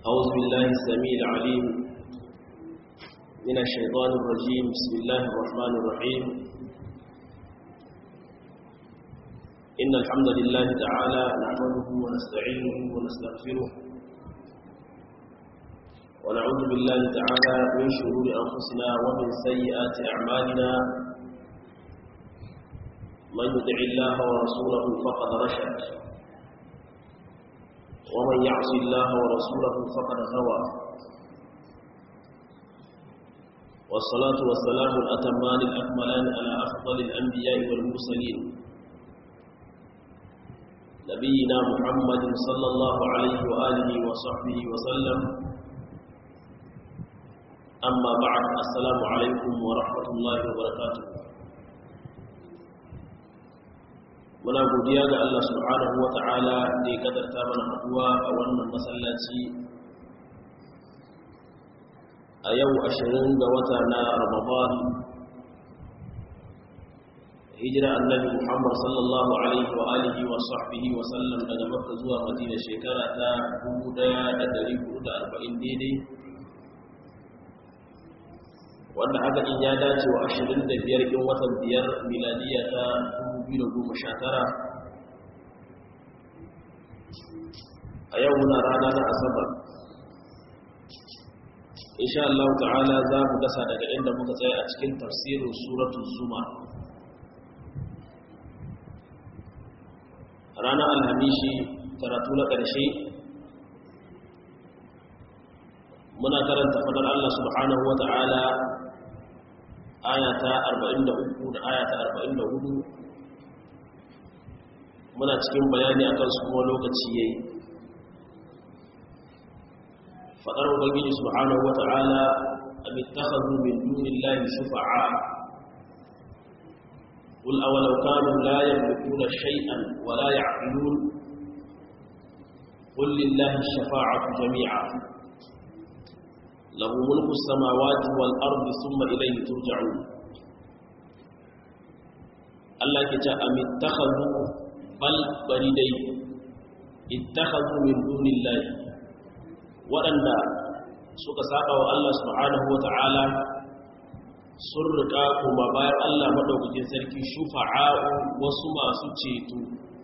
أعوذ بالله السميع العليم من الشيطان الرجيم بسم الله الرحمن الرحيم إن الحمد لله تعالى نحمده ونستعينه ونستغفره ونعوذ بالله تعالى من شرور أنفسنا ومن سيئات أعمالنا من يدع الله ورسوله فقد رشد ومن يعص الله ورسوله فقد غوى والصلاة والسلام الأتمان الأكملان على أفضل الأنبياء والمرسلين نبينا محمد صلى الله عليه وآله وصحبه وسلم أما بعد السلام عليكم ورحمة الله وبركاته muna godiya ga Allah subhanahu wa ta'ala da ya kadarta mana haduwa a wannan masallaci a yau ashirin ga wata na ramadan hijira annabi muhammad sallallahu alaihi wa alihi wa sahbihi wa sallam daga makka zuwa madina shekara ta 1440 daidai wanda haka in ya dace wa 25 ɗin watan biyar miladiya ta 2019 a yau muna rana na asabar insha Allah ta'ala za mu gasa daga inda muka tsaye a cikin tafsirin suratul zuma ranar alhamishi karatu na ƙarshe muna karanta fadar Allah subhanahu wa ta'ala ayata 43 da ayata 44 muna cikin bayani akan su kuma lokaci yayi fadar ubangiji subhanahu wata'ala am ittakhadhu min dunillahi shufa'a qul awalau kanu la yamlikuna shay'an wa la ya'qilun qul lillahi ash-shafa'atu jami'a lahu mulku as-samawati wal ardi thumma ilayhi turja'un Allah ke ce am ittakhadhu bal bari dai ittakhadhu min dunillahi waɗanda suka saba wa Allah subhanahu wata'ala sun rika kuma bayan Allah madaukakin sarki shufa'a'u wasu masu ceto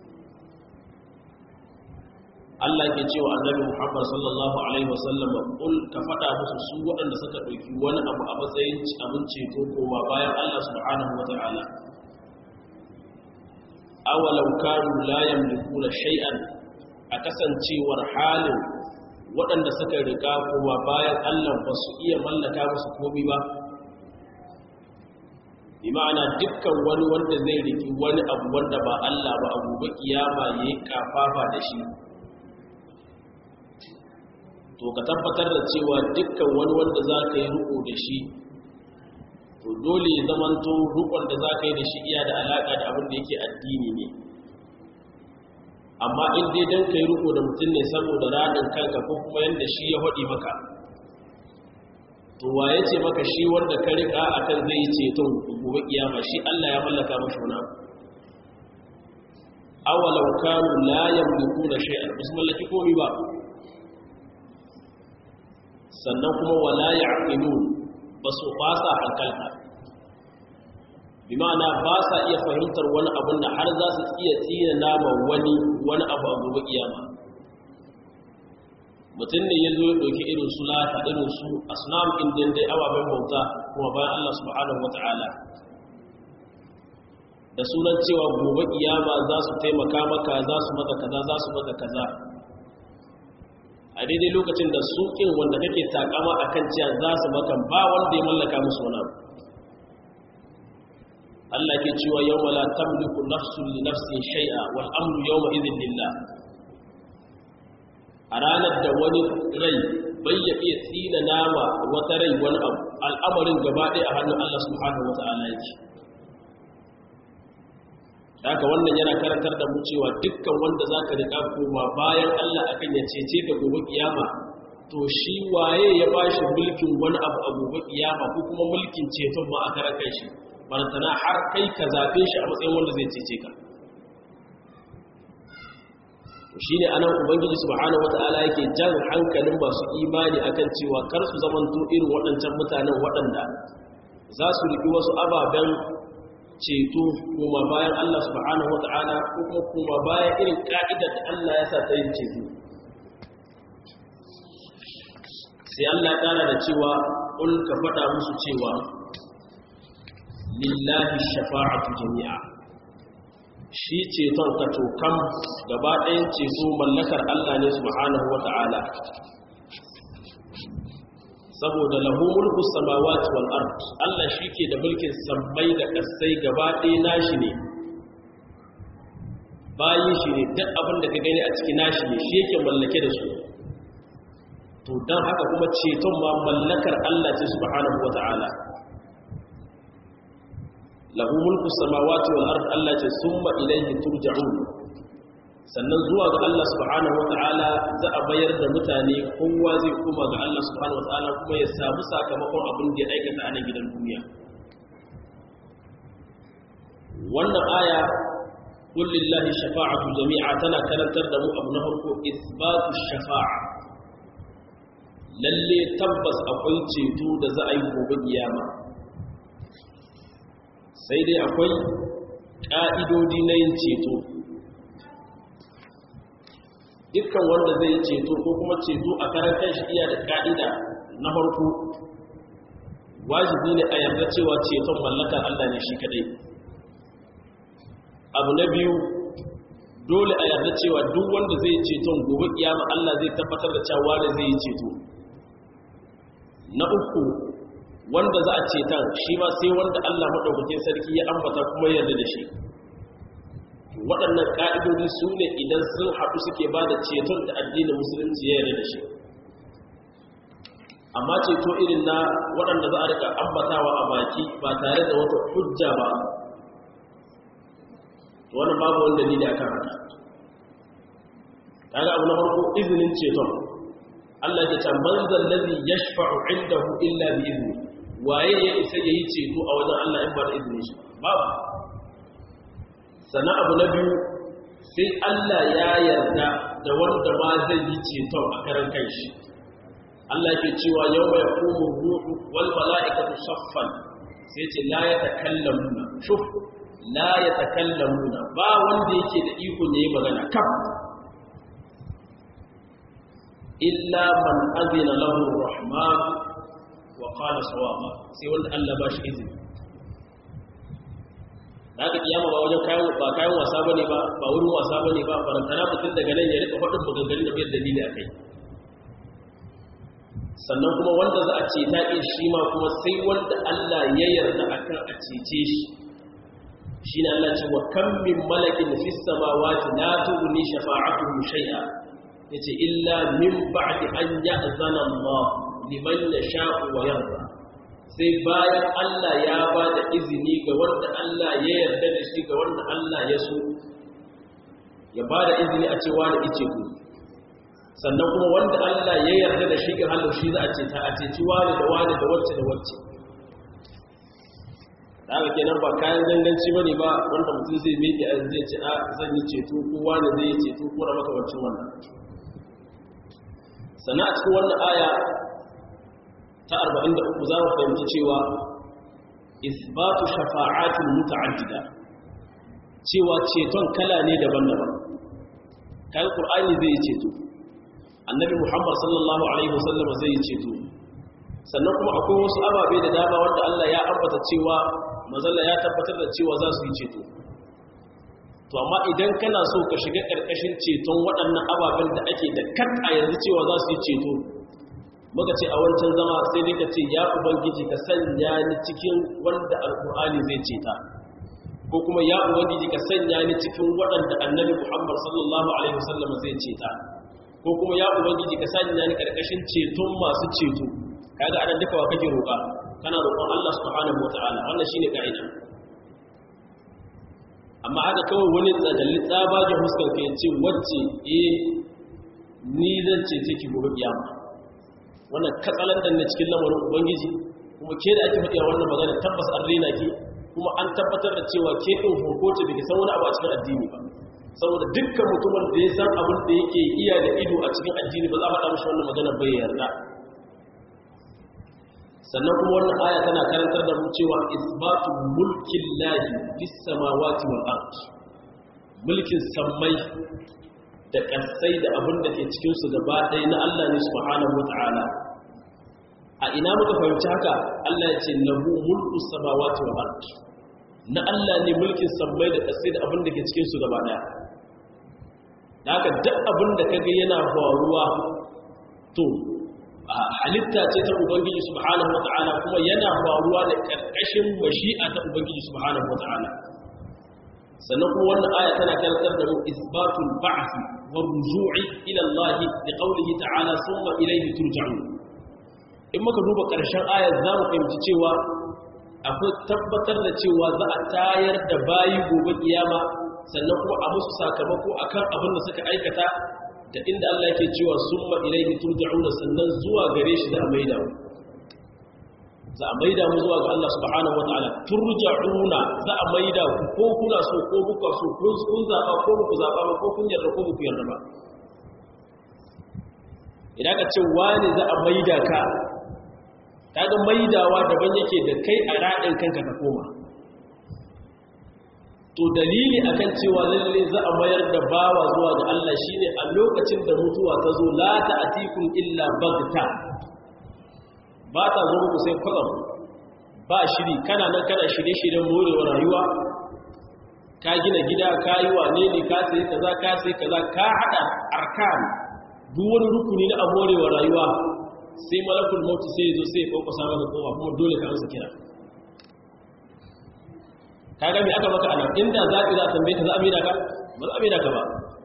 Allah ke cewa annabi Muhammad sallallahu alaihi wasallam kul ka faɗa musu su waɗanda suka ɗauki wani abu a matsayin abin ceto kuma bayan Allah subhanahu wata'ala awalau kanu la yamlikuna shay'an a kasancewar halin waɗanda suka riga kuma bayan Allah ba su iya mallaka musu komai ba bi ma'ana dukkan wani wanda zai riki wani abu wanda ba Allah ba abu ba kiyama yayi kafafa da shi to ka tabbatar da cewa dukkan wani wanda za ka yi riko da shi to dole ya zamanto rukun da za ka yi da shi iya da alaƙa da abin da yake addini ne amma in dai don ka yi ruko da mutum ne saboda raɗin kanka ko kuma yadda shi ya haɗi maka to waye ce maka shi wanda ka riƙa a kan zai yi ceton gobe kiyama shi allah ya mallaka mashi wani abu awalau kanu la yamliku na shay'an ba su mallaki komai ba sannan kuma wala ya'qilun ba su ba sa hankalta bi ma'ana ba sa iya fahimtar wani abin da har za su iya tsina nama wani wani abu a gobe kiyama mutum ne ya zo ya ɗauki irin su lata irin su asnam indin dai ababen bauta kuma bayan Allah subhanahu wata'ala da sunan cewa gobe kiyama za su taimaka maka za su maka kaza za su maka kaza a daidai lokacin da sukin wanda kake takama a kan cewa za su maka ba wanda ya mallaka musu wani abu Allah ke cewa yau wala tamliku nafsun li nafsin shay'a wal amru yawma idhin lillah a ranar da wani rai bai ya iya tsina nama wata rai wani abu al'amarin gaba ɗaya a hannun Allah subhanahu wa ta'ala yake haka wannan yana karantar da mu cewa dukkan wanda za ka riƙa koma bayan Allah akan ya cece ka gobe kiyama to shi waye ya ba shi mulkin wani abu a gobe kiyama ko kuma mulkin ceton ma aka raka shi barantana har kai ka zaɓe shi a matsayin wanda zai cece ka shi ne anan ubangiji subhanahu wata'ala yake jan hankalin masu imani akan cewa kar su zamanto irin waɗancan mutanen waɗanda za su riƙi wasu ababen ceto kuma bayan Allah subhanahu wata'ala ko kuma kuma bayan irin ka'idar da Allah ya sa ta yin ceto sai Allah ƙara da cewa ƙul ka faɗa musu cewa lillahi shafa'atu jami'a shi ceton ka tokan gaba ɗayan ceto mallakar Allah ne subhanahu wata'ala saboda lahu mulku samawati wal ard Allah shike da mulkin sammai da kasai gaba ɗaya nashi ne bayin shi ne duk abin da ka gani a cikin nashi ne shi yake mallake da su to dan haka kuma ceton ma mallakar Allah ce subhanahu wata'ala lahu mulku samawati wal ard Allah ce summa ilayhi turja'un sannan zuwa ga Allah subhanahu wata'ala za a bayar da mutane kowa zai kuma ga Allah subhanahu wata'ala kuma ya samu sakamakon abin da ya aikata a nan gidan duniya wannan aya kullillahi shafa'atu jami'a tana karantar da mu abu na farko isbatu shafa'a lalle tabbas akwai ceto da za a yi gobe kiyama sai dai akwai ƙa'idodi na yin ceto dukkan wanda zai ceto ko kuma ceto a karan kanshi iya da ka'ida na farko wajibi ne a yarda cewa ceton mallakar Allah ne shi kadai abu na biyu dole a yarda cewa duk wanda zai ceton gobe kiyama Allah zai tabbatar da cewa da zai yi ceto na uku wanda za a cetan shi ma sai wanda Allah madaukakin sarki ya ambata kuma yarda da shi waɗannan ƙa'idodi su ne idan sun haɗu suke ba da ceton da addinin musulunci ya yarda da shi amma ceto irin na waɗanda za a rika ambatawa a baki ba tare da wata hujja ba wani babu wanda dalili a kan haka kaga abu na farko izinin ceton Allah ya ce man zallazi yashfa'u indahu illa bi izni waye ya isa yayi ceto a wajen Allah in ba da izinin shi babu sannan abu na biyu sai Allah ya yarda da wanda ma zai yi ceton a karan kanshi Allah ke cewa yau mai kuma ruhu wal mala'ikatu saffan sai ce la ya takallamuna shuf la ya takallamuna ba wanda yake da iko ne magana kaf illa man azina lahu rahman wa qala sawaba sai wanda Allah ba shi izini da aka kiyama ba wajen kayan ba kayan wasa bane ba ba wurin wasa bane ba farantana mutum daga nan ya rika faɗin maganganun da bai dalili akai sannan kuma wanda za a ce ta ɗin shi ma kuma sai wanda Allah ya yarda akan a cece shi shi ne Allah ce wa kan min malakin fi samawati la tughni shafa'atuhum shay'a yace illa min ba'di an ya'zana Allah liman yasha'u wa yarda sai bayan Allah ya ba da izini ga wanda Allah ya yarda da shi ga wanda Allah ya so ya ba da izini a cewa da ice ku sannan kuma wanda Allah ya yarda da shi ga halin shi za a ce ta a ceci wani da wani da wacce da wacce da haka kenan ba kayan ganganci bane ba wanda mutum zai miƙe a zai ce a zan yi ceto ko wani zai yi ceto ko da makamancin wannan sannan a cikin wannan aya ta 43 za mu fahimci cewa isbatu shafa'atul muta'addida cewa ceton kala ne daban-daban kan qur'ani zai ceto annabi muhammad sallallahu alaihi wasallam zai ceto sannan kuma akwai wasu ababe da dama wanda Allah ya ambata cewa mazalla ya tabbatar da cewa za su yi ceto to amma idan kana so ka shiga karkashin ceton waɗannan ababen da ake da kat a yanzu cewa za su yi ceto muka ce a wancan zama sai dai ka ce ya ubangiji ka sanya ni cikin wanda alkur'ani zai ceta ko kuma ya ubangiji ka sanya ni cikin waɗanda annabi muhammad sallallahu alaihi wasallam zai ceta ko kuma ya ubangiji ka sanya ni karkashin ceton masu ceto kaga anan duka wa kake roƙa kana roƙon Allah subhanahu wataala wannan shine kaida amma haka kawai wani tsadalli tsabagen huskar ka yace wacce eh ni zan cece ki gobe kiyama wannan katsalandan ne cikin lamarin ubangiji kuma ke da ake faɗiya wannan magana tabbas an rena ki kuma an tabbatar da cewa ke ɗin hukunci da ke san wani abu a cikin addini ba saboda dukkan mutumin da ya san abin da yake iya da ido a cikin addini ba za a faɗa mashi wannan magana bai yarda sannan kuma wannan aya tana karantar da mu cewa isbatu mulkin lahi fis samawati wal ard mulkin sammai da ƙasai da abin da ke cikin su gaba ɗaya na Allah ne subhanahu wata'ala a ina muka fahimci haka Allah ya ce lahu mulku samawati wal ard na Allah ne mulkin sammai da ƙasai da abin da ke cikin su gaba ɗaya da haka duk abin da kaga yana faruwa to halitta ce ta ubangiji subhanahu wata'ala kuma yana faruwa da karkashin mashi'a ta ubangiji subhanahu wata'ala sannan kuma wannan aya tana karantar da mu isbatul ba'th wa ruju'i ila Allah bi qawlihi ta'ala thumma ilayhi turja'un in muka duba karshen ayar za mu fahimci cewa akwai tabbatar da cewa za a tayar da bayi gobe kiyama sannan kuma a musu sakamako akan abin da suka aikata da inda Allah yake cewa summa ilayhi turja'una sannan zuwa gare shi da maida za a maida mu zuwa ga Allah subhanahu wataala turja'una za a maida ku ko kuna so ko kuka so kun kun zaba ko ku zaba ba ko kun yarda ko ku yarda ba idan ka ce wani za a maida ka kaga maidawa daban yake da kai a radin kanka ka koma to dalili akan cewa lalle za a mayar da bawa zuwa ga Allah shine a lokacin da mutuwa ta zo la ta'tikum illa bagta ba ta zo muku sai kwatsam ba shiri kana nan kana shirye-shiryen morewa rayuwa ka gina gida ka yi wane ne ka sai kaza ka sai kaza ka hada arkan duk wani rukuni na morewa rayuwa sai malakul maut sai ya zo sai ya kokosa maka kofa kuma dole ka amsa kira ka ga me aka maka ana inda zaɓi za a tambaye ka za a maida ka ba za a maida ka ba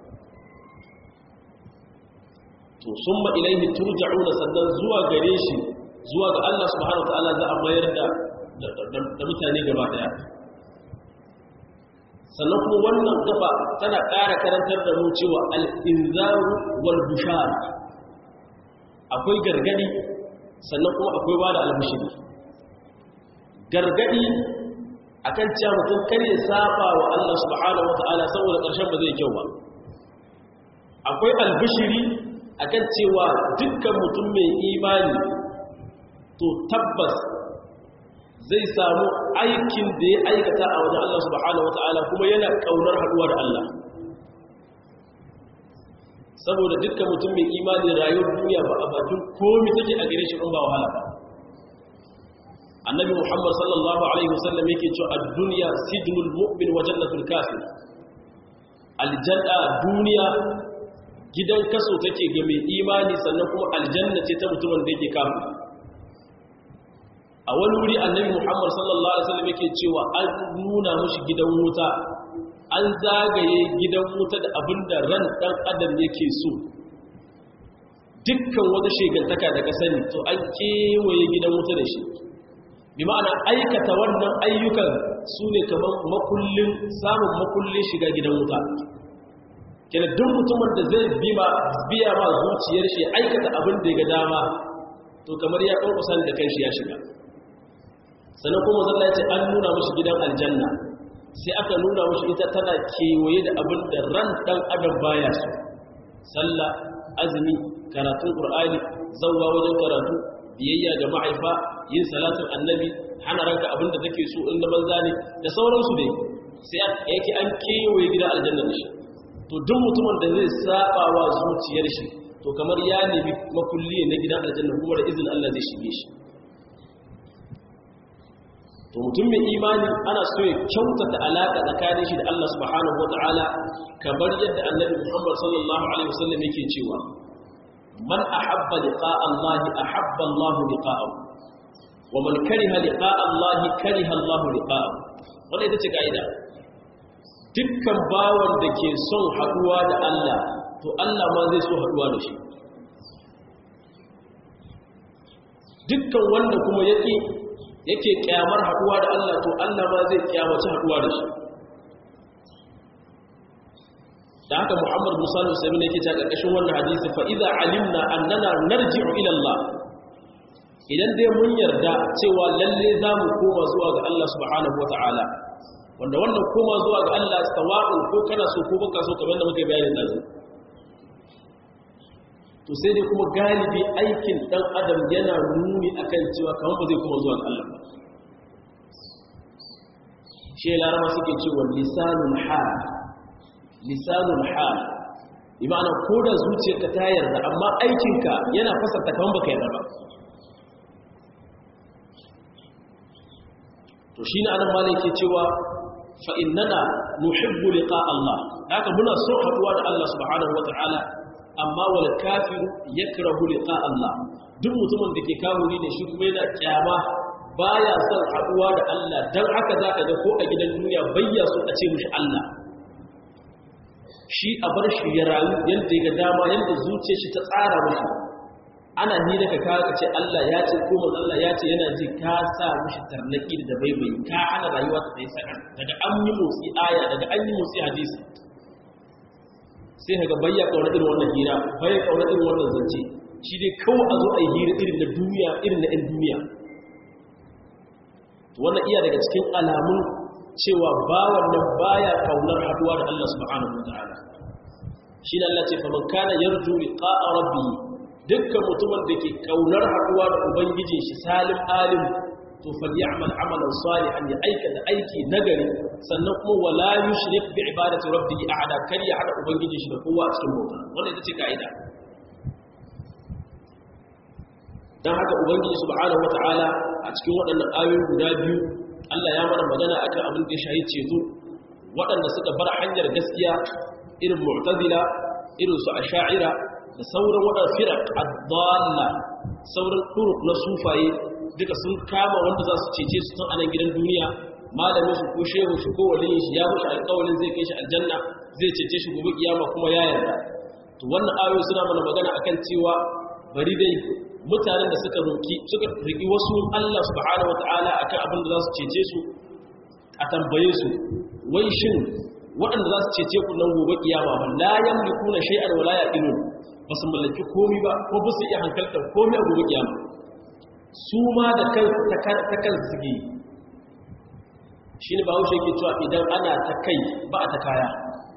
to sun ma ilaihi turja'una sannan zuwa gare shi zuwa ga Allah subhanahu wa ta'ala za a mayar da da mutane gaba daya sannan kuma wannan gaba tana ƙara karantar da mu cewa al-inzaru wal bushara akwai gargadi sannan kuma akwai bada al-bushiri gargadi akan cewa mutum kar ya saba wa Allah subhanahu wata'ala saboda ƙarshen ba zai kyau ba akwai albishiri akan cewa dukkan mutum mai imani to tabbas zai samu aikin da ya aikata a wajen Allah subhanahu wata'ala kuma yana ƙaunar haɗuwa da Allah saboda dukkan mutum mai imani rayuwar duniya ba a bakin komi take a gare shi in ba wahala ba annabi muhammad sallallahu alaihi wasallam yake cewa ad-dunya sijnul mu'min wa jannatul kafir aljanna duniya gidan kaso take ga mai imani sannan kuma aljanna ce ta mutumin da yake kafir a wani wuri annabi muhammad sallallahu alaihi wasallam yake cewa an nuna mushi gidan wuta an zagaye gidan wuta da abinda ran dan adam yake so dukkan wata shegantaka da ka sani to an kewaye gidan wuta da shi bi ma'ana aikata wannan ayyukan su ne kamar makullin samun makullin shiga gidan wuta kina duk mutumin da zai biya ma zuciyar shi aikata abin da ya ga dama to kamar ya ƙarƙusan da kai shi ya shiga sannan kuma zalla ce an nuna mashi gidan aljanna sai aka nuna mashi ita tana kewaye da abin da ran ɗan adam baya su sallah azumi karatun ƙur'ani zauwa wajen karatu biyayya ga mahaifa yin salatin annabi hana ranka abin da take so in da banza ne da sauransu dai sai yake an kewaye gidan aljanna da shi to duk mutumin da zai saba wa zuciyar shi to kamar ya nemi makulli na gidan aljanna kuma da izinin Allah zai shige shi to mutum mai imani ana so ya kyautata alaka tsakanin shi da Allah subhanahu wataala kamar yadda annabi Muhammad sallallahu alaihi wasallam yake cewa man ahabba liqa'a Allah ahabba Allah liqa'ahu wa man kariha liqa'a Allah kariha Allah liqa'ahu wannan ita ce kaida dukkan bawan da ke son haduwa da Allah to Allah ma zai so haduwa da shi dukkan wanda kuma yake yake kyamar haduwa da Allah to Allah ma zai kyamaci haduwa da shi da haka Muhammad Musa al-Usaimi ne yake ta karkashin wannan hadisi fa idza alimna annana narji'u ila Allah idan dai mun yarda cewa lalle zamu koma zuwa ga Allah subhanahu wata'ala wanda wannan koma zuwa ga Allah sawa'un ko kana so ko baka so kamar da muka bayani dazu to sai dai kuma galibi aikin dan adam yana nuni akan cewa kamar ba zai kuma zuwa ga Allah ba shi larama suke cewa lisanul hal lisanul hal bi ma'ana ko da zuciyarka ta yarda amma aikinka yana fasarta kamar baka yarda ba to shine anan malai ke cewa fa innana nuhibbu liqa Allah haka muna so haduwa da Allah subhanahu wataala amma wal kafiru yakrahu liqa Allah duk mutumin da ke kafiri ne shi kuma yana kyama baya son haduwa da Allah dan haka zaka ga ko a gidan duniya bayya so a ce mishi Allah shi a bar shi ya rayu yadda ya dama yadda zuciyar shi ta tsara mishi ana ni daga kawo ka ce Allah ya ce ko manzo Allah ya ce yana ji ka sa mishi tarnaki da baibai ka hana rayuwa ta tsaye sakan daga an yi motsi aya daga an yi motsi hadisi sai kaga bayya kauna irin wannan hira bayya kauna irin wannan zance shi dai kawai a zo a yi hira irin na duniya irin na 'yan duniya wannan iya daga cikin alamun cewa bawan nan baya kaunar haduwa da Allah subhanahu wataala shi ne Allah ce fa man kana yarju liqa'a rabbi dukkan mutumin da ke kaunar haduwa da ubangijin shi salim alim to falyamal amalan salihan ya aikata aiki nagari sannan kuma wala yushrik bi ibadati rabbih ahada kar ya hada ubangijin shi da kowa a cikin bauta wannan ita ce kaida dan haka ubangiji subhanahu wataala a cikin waɗannan ayoyi guda biyu Allah ya mana magana akan abin da ya shahi ceto waɗanda suka bar hanyar gaskiya irin mu'tazila irin su asha'ira da sauran waɗanda firaq ad-dalla sauran turuq na sufaye duka sun kama wanda za su cece su tun anan gidan duniya malamin su ko shehu su ko waliyin shi ya mushi alƙawarin zai kai shi aljanna zai cece shi gobe kiyama kuma ya yarda to wannan ayoyi suna mana magana akan cewa bari dai mutanen da suka roki suka riki wasu Allah subhanahu wataala akan abin da za su cece su a tambaye su wai shin waɗanda za su cece ku nan gobe kiyama ba la yamlikuna shay'an wala yaqilun ba su mallaki komai ba ko ba su iya hankaltar komai a gobe kiyama su ma da kan ta kan zige shi ne ba wuce ke cewa idan ana ta kai ba a ta kaya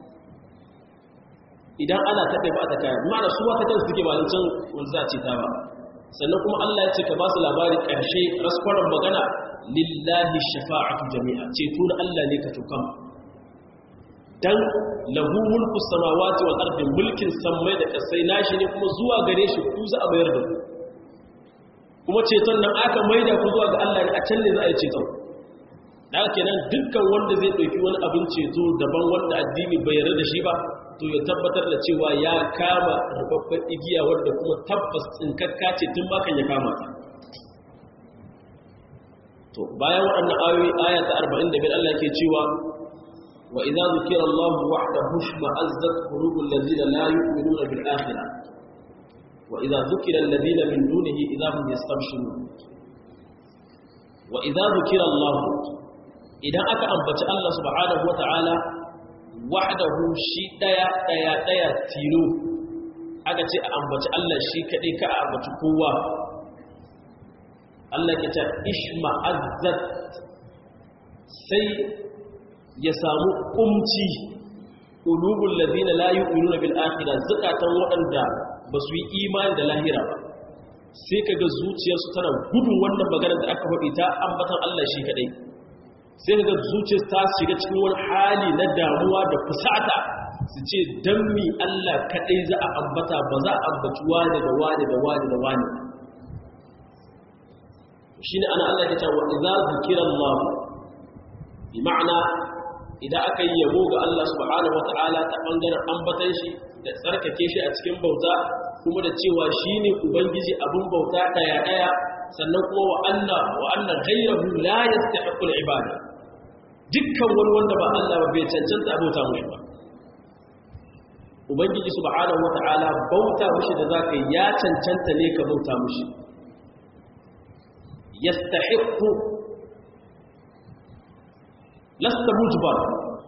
idan ana ta kai ba a ta kaya ma'ana su ma ta kan zige ba can wanda za a ce ta ba sannan kuma Allah ya ce ka ba su labari ƙarshe raskwaron magana lillahi shafa'atu jami'a ceto na Allah ne ka tukam dan lahu mulku samawati wal ardi mulkin sammai da kasai nashi ne kuma zuwa gare shi ku za a bayar da ku kuma ceton nan aka maida ku zuwa ga Allah ne a can ne za a yi ceton da haka kenan dukkan wanda zai ɗauki wani abin ceto daban wanda addini bai yarda da shi ba to ya tabbatar da cewa ya kama rubabban igiya wanda kuma tabbas tsinkakka ce tun bakan ya kama ta to bayan waɗannan ayoyi aya ta 45 Allah ke cewa wa idza zukira Allah wahdahu shma'azzat qulubul ladzina la yu'minuna bil akhirah وإذا ذكر الذين من دونه إذا هم يستبشرون وإذا ذكر الله إذا أكا أنبت الله سبحانه وتعالى وحده شيء ديا ديا ديا تيلو aka ce a ambaci Allah shi kaɗai ka a ambaci kowa Allah ke ce ishma azzat sai ya samu kumci ulubul ladina la yu'minuna bil akhirah zakatan waɗanda ba su yi imani da lahira ba sai ka ga zuciyarsu tana gudun wannan maganar da aka faɗi ta ambatan Allah shi kaɗai sai ka ga zuciyarsu ta shiga cikin wani hali na damuwa da fusata su ce don mi Allah kaɗai za a ambata ba za a ambaci wani da wani da wani da wani shi ne ana Allah ya ce wa idza zikira Allah bi ma'ana idan aka yi yabo ga Allah subhanahu wata'ala ta bangaren ambatan shi da tsarkake shi a cikin bauta kuma da cewa shi ne ubangiji abin bauta ɗaya-ɗaya sannan kuma wa Allah wa Allah ghayrahu la yastahiqu al-ibada dukkan wani wanda ba Allah ba bai cancanta bauta mushi ba ubangiji subhanahu wata'ala bauta mushi da zaka ya cancanta ne ka bauta mushi yastahiqu lasta mujbar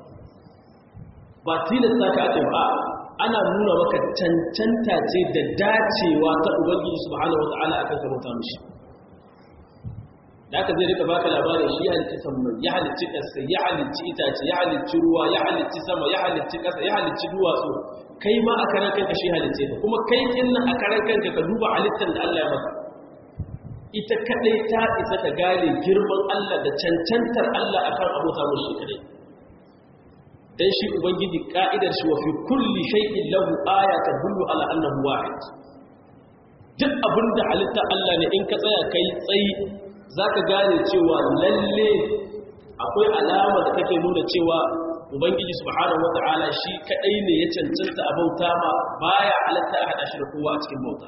ba tilasta ka ake ba ana nuna maka cancanta ce da dacewa ta ubangiji subhanahu wata'ala akan ka bauta mishi da aka zai rika baka labarin shi ya halicci sammai ya halicci ƙasa ya halicci itace ya halicci ruwa ya halicci sama ya halicci ƙasa ya halicci duwatsu kai ma a karan kanka shi halicce ka kuma kai kinnan a karan kanka ka duba halittar da Allah ya maka ita kadai ta isa ka gane girman Allah da cancantar Allah akan abota mushi kadai dan shi ubangiji ka'idar shi wa fi kulli shay'in lahu aya tadullu ala annahu wahid duk abinda halitta Allah ne in ka tsaya kai tsayi zaka gane cewa lalle akwai alama da take nuna cewa ubangiji subhanahu wata'ala shi kadai ne ya cancanta a bauta ma baya halatta a hada shi da kowa a cikin bauta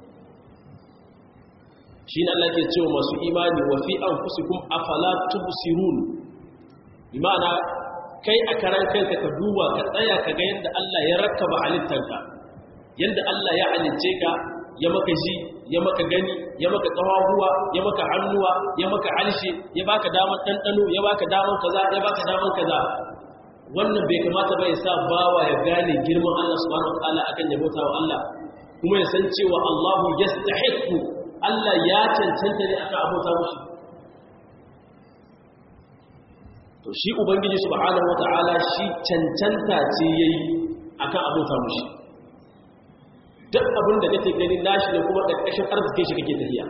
shi ne Allah ke cewa masu imani wa fi anfusikum afala tubsirun imana kai a karan kanka ka duba ka tsaya ka ga yadda Allah ya rakkaba halittanka yadda Allah ya halicce ka ya maka ji ya maka gani ya maka kawahuwa ya maka hannuwa ya maka halshe ya baka damar ɗanɗano ya baka damar kaza ya baka damar kaza wannan bai kamata ba ya sa bawa ya gane girman Allah subhanahu wa ta'ala akan ya bauta wa Allah kuma ya san cewa Allahu yastahiqu Allah ya cancanta ne akan abota mushi to shi ubangiji subhanahu wa ta'ala shi cancanta ce yayi akan abota mushi duk abin da kake gani nashi ne kuma ƙarƙashin arzikin shi kake tafiya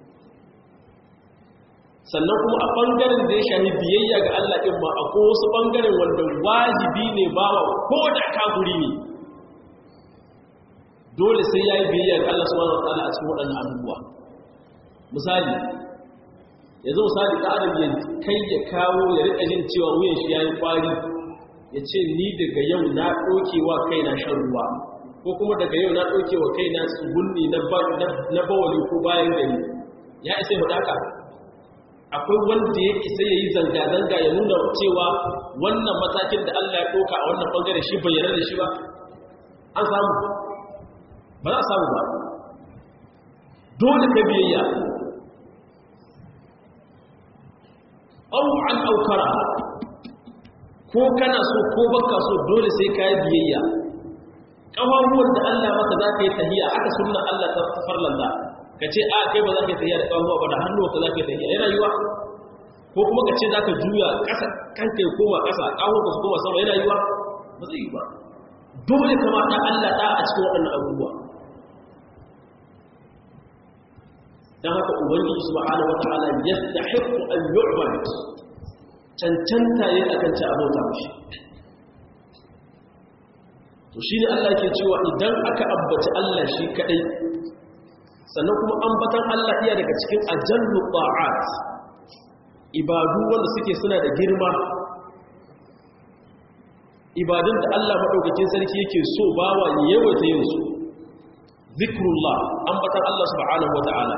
sannan kuma a ɓangaren da ya shahi biyayya ga Allah ɗin ma akwai wasu ɓangaren wanda wajibi ne bawa ko da kafuri ne dole sai ya yi biyayya ga Allah subhanahu wa ta'ala a cikin waɗannan abubuwa misali yanzu misali ɗan adam ya kai ya kawo ya riƙa jin cewa wuyan shi ya yi ƙwari ya ce ni daga yau na ɗokewa kai na shan ruwa ko kuma daga yau na ɗokewa kai na tsugunni na bawali ko bayan gari ya isa mu haka akwai wanda ya isa ya yi zanga-zanga ya nuna cewa wannan matakin da Allah ya ɗauka a wannan ɓangare shi bayyana da shi ba an samu ba za a samu ba dole ka biyayya an aukara ko kana so ko baka so dole sai ka yi biyayya ƙawaruwar da Allah maka za ka yi tahiya aka sunna Allah ta farlanta ka ce a kai ba za ka yi tahiya da ƙawaruwa ba da hannuwa ka za ka yi tahiya yana yiwa ko kuma ka ce za ka juya ƙasa kanka ya koma ƙasa ƙawaruwa su koma sama yana yiwa ba zai yi ba dole kama ta Allah ta a cikin waɗannan abubuwa don haka ubangiji subhanahu wata'ala yastahiqu an yu'bad cancanta yin akan ci abota mushi to shi ne Allah ke cewa idan aka ambaci Allah shi kadai sannan kuma ambatan Allah iya daga cikin ajallu ta'at ibadu wanda suke suna da girma ibadun da Allah madaukakin sarki yake so bawa ya yawaita yin su zikrullah ambatan Allah subhanahu wata'ala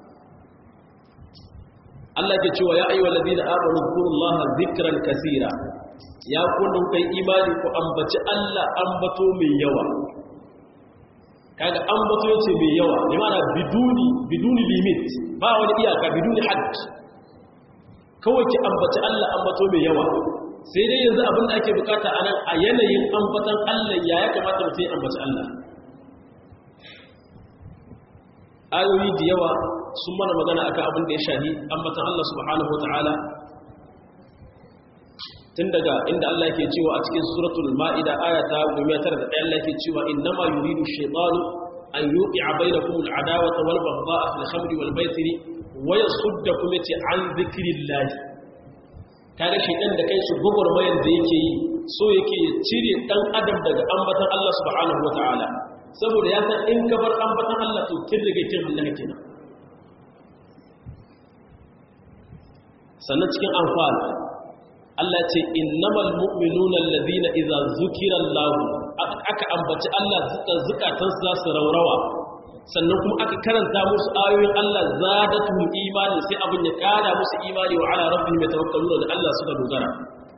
Allah ke cewa ya ayyuhal ladina amanu zkurullaha zikran kaseera ya kunna kai imani ku ambaci Allah ambato mai yawa kaga ambato yace mai yawa bi mana biduni biduni limit ba wani iyaka biduni hadd kawai ki ambaci Allah ambato mai yawa sai dai yanzu abin da ake bukata a nan a yanayin ambatan Allah ya ya kamata mutum ya ambaci Allah ayoyi da yawa sun mana magana akan abin da ya shahi ambatan Allah subhanahu wataala tun daga inda Allah yake cewa a cikin suratul ma'ida aya ta 901 Allah yake cewa innama yuridu shaytanu an yuqi'a bainakum al'adawata wal baghdha'a fil khamri wal maisiri wa yasuddakum yati an dhikrillah kaga shaytan da kai su gogormayan da yake yi so yake ya cire dan adam daga ambatan Allah subhanahu wataala saboda ya san in ka bar ambatan Allah to kin rige kin Allah kenan sannan cikin anfal Allah ce innamal mu'minuna alladhina idza zukira Allah aka ambaci Allah zukatan su za su raurawa sannan kuma aka karanta musu ayoyin Allah zadatuhum imani sai abin ya kara musu imani wa ala rabbihim yatawakkaluna da Allah suka dogara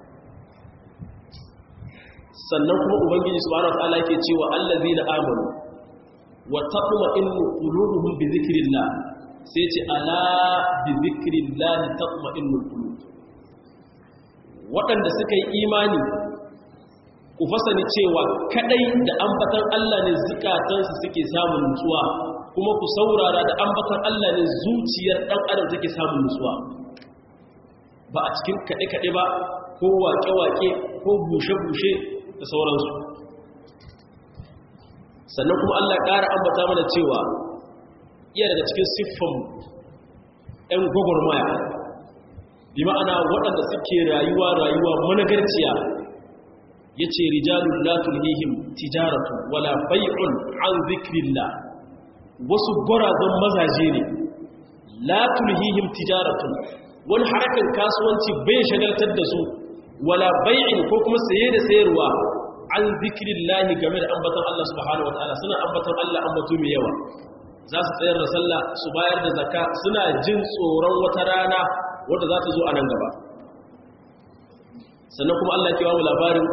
sannan kuma ubangiji subhanahu wataala yake cewa allazina amanu wa tatma'innu qulubuhum bi dhikrillah sai ce ala bi dhikrillah tatma'innul qulub waɗanda suka yi imani ku fasani cewa kadai da ambatan Allah ne zukatansu suke samun nutsuwa kuma ku saurara da ambatan Allah ne zuciyar ɗan adam take samun nutsuwa ba a cikin kaɗe-kaɗe ba ko waƙe-waƙe ko bushe-bushe da sauransu sannan kuma Allah ƙara ambata mana cewa iya daga cikin siffan 'yan gwagwarmaya bi ma'ana waɗanda suke rayuwa rayuwa managarciya ya ce rijalun latulhihim tijaratu wala bai'un an zikrillah wasu gwarazon mazaje ne latulhihim tijaratu wani harkar kasuwanci bai shagaltar da su wala bai'in ko kuma saye da sayarwa an zikrillahi game da ambatan Allah subhanahu wataala suna ambatan Allah ambato mai yawa za su tsayar da sallah su bayar da zakka suna jin tsoron wata rana wadda za ta zo a nan gaba sannan kuma Allah ke mu labarin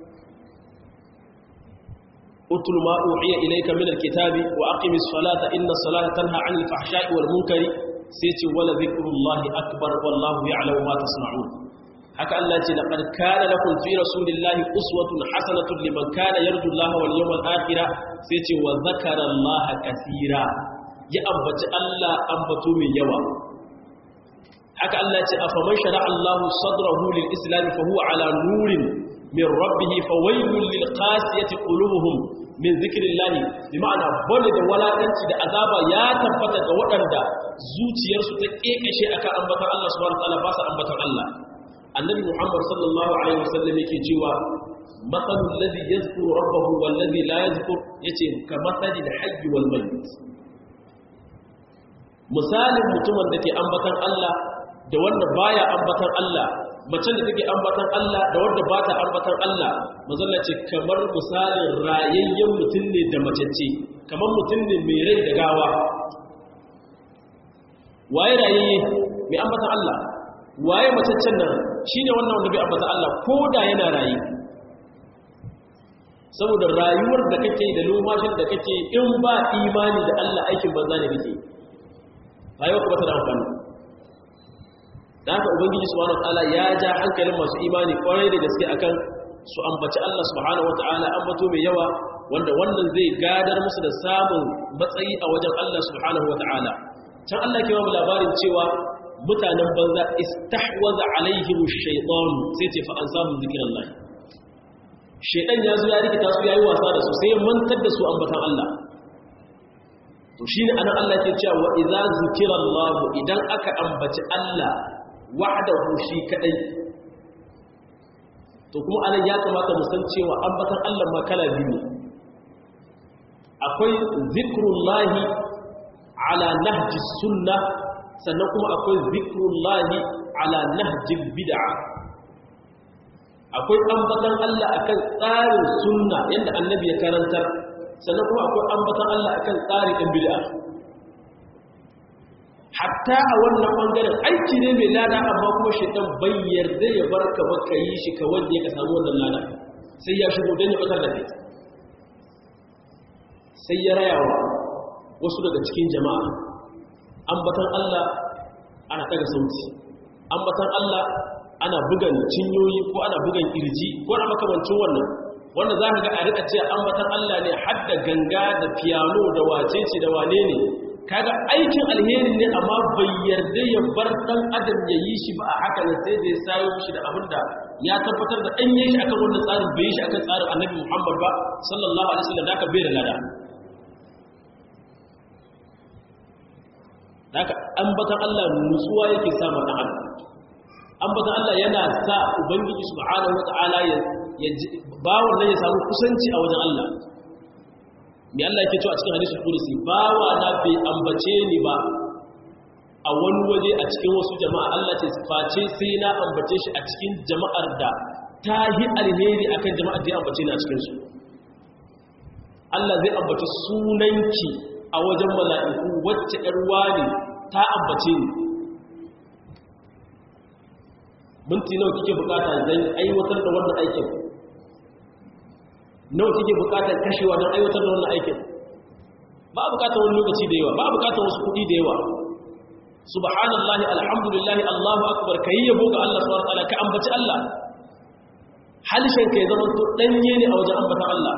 utul ma uhiya ilayka min alkitabi wa aqimis salata inna salata tanha 'anil fahsha'i wal munkari sai ce wala zikrullahi akbar wallahu ya'lamu ma tasna'un haka Allah ce laqad kana lakum fi rasulillahi uswatun hasanatun liman kana yarju Allah wal yawmal akhir sai ce wa zakara Allah kaseera ya ambaci Allah ambato mai yawa haka Allah ce afaman shara'a Allah sadrahu lil islam fa huwa ala nurin min rabbih fawailul lil qasiyati qulubuhum min zikrillahi bima'ana bane da walakanci da azaba ya tabbata ga waɗanda zuciyarsu ta kekashe akan ambatan Allah subhanahu wa ta'ala ba su ambatan Allah annabi muhammad sallallahu alaihi wasallam yake cewa matsalul ladhi yadhkuru rabbahu wal ladhi la yadhkur yace ka matsalil hayy wal mayyit misalin mutumin da ke ambatan Allah da wanda baya ambatan Allah macen da take ambatan Allah da wanda ba ta ambatan Allah mazalla ce kamar misalin rayayyen mutum ne da macece kamar mutum ne mai rai da gawa waye rayayye mai ambatan Allah waye macaccen nan shi ne wannan wanda bai ambata Allah ko da yana rayu saboda rayuwar da kake da lomashin da kake in ba imani da Allah aikin banza ne kake rayuwa kuma ta da amfani da haka ubangiji subhanahu wataala ya ja hankalin masu imani kwarai da gaske akan su ambaci Allah subhanahu wataala ambato mai yawa wanda wannan zai gadar musu da samun matsayi a wajen Allah subhanahu wataala can Allah ke ba labarin cewa mutanen banza istahwaza alaihim ash-shaytan sai ce fa ansahum zikrullah shaytan ya zo ya rikita su yayi wasa da su sai mantar da su ambatan Allah to shine anan Allah ke cewa wa idza zikrullah idan aka ambaci Allah wahdahu shi kadai to kuma anan ya kamata mu san cewa ambatan Allah ma kala biyu akwai zikrullahi ala nahji sunnah sannan kuma akwai zikrullahi ala nahjin bid'a akwai ambatan Allah akan tsarin sunna yadda annabi ya karantar sannan kuma akwai ambatan Allah akan tsarin ɗin bid'a hatta a wannan bangaren aiki ne mai lada amma kuma shaitan bai yarda ya barka ba ka yi shi ka wanda ka samu wannan lada sai ya shigo don ya batar da kai sai ya rayawa wasu daga cikin jama'a ambatan Allah ana daga sauti ambatan Allah ana bugan cinyoyi ko ana bugan kirji ko ana makamancin wannan wanda za ka ga a rika ce ambatan Allah ne hadda ganga da piano da wacece da wane ne kaga aikin alheri ne amma bai yarda ya bar dan adam ya yi shi ba a haka ne sai da ya sayo shi da abin da ya tabbatar da an yi shi akan wannan tsarin bai yi shi akan tsarin annabi Muhammad ba sallallahu alaihi wasallam da aka bai da lada haka ambatan Allah nutsuwa yake sa ma dan adam ambatan Allah yana sa ubangiji subhanahu wataala ya ba wannan ya samu kusanci a wajen Allah me Allah yake cewa a cikin hadisul qudsi bawa na bai ambace ni ba a wani waje a cikin wasu jama'a Allah ce face sai na ambace shi a cikin jama'ar da ta yi alheri akan jama'ar da ya ambace ni a cikin su Allah zai ambaci sunanki a wajen mala'iku wacce ‘yarwa ne ta ambace ni minti nawa kike bukata don aiwatar da wannan aikin nawa kike bukatar kashewa don aiwatar da wannan aikin ba bukatar wani lokaci da yawa ba bukatar wasu kudi da yawa subhanallahi alhamdulillahi allahu akbar ka yi yabo ga Allah subhanahu wataala ka ambaci Allah halishin ka ya zama to danye ne a wajen ambatan Allah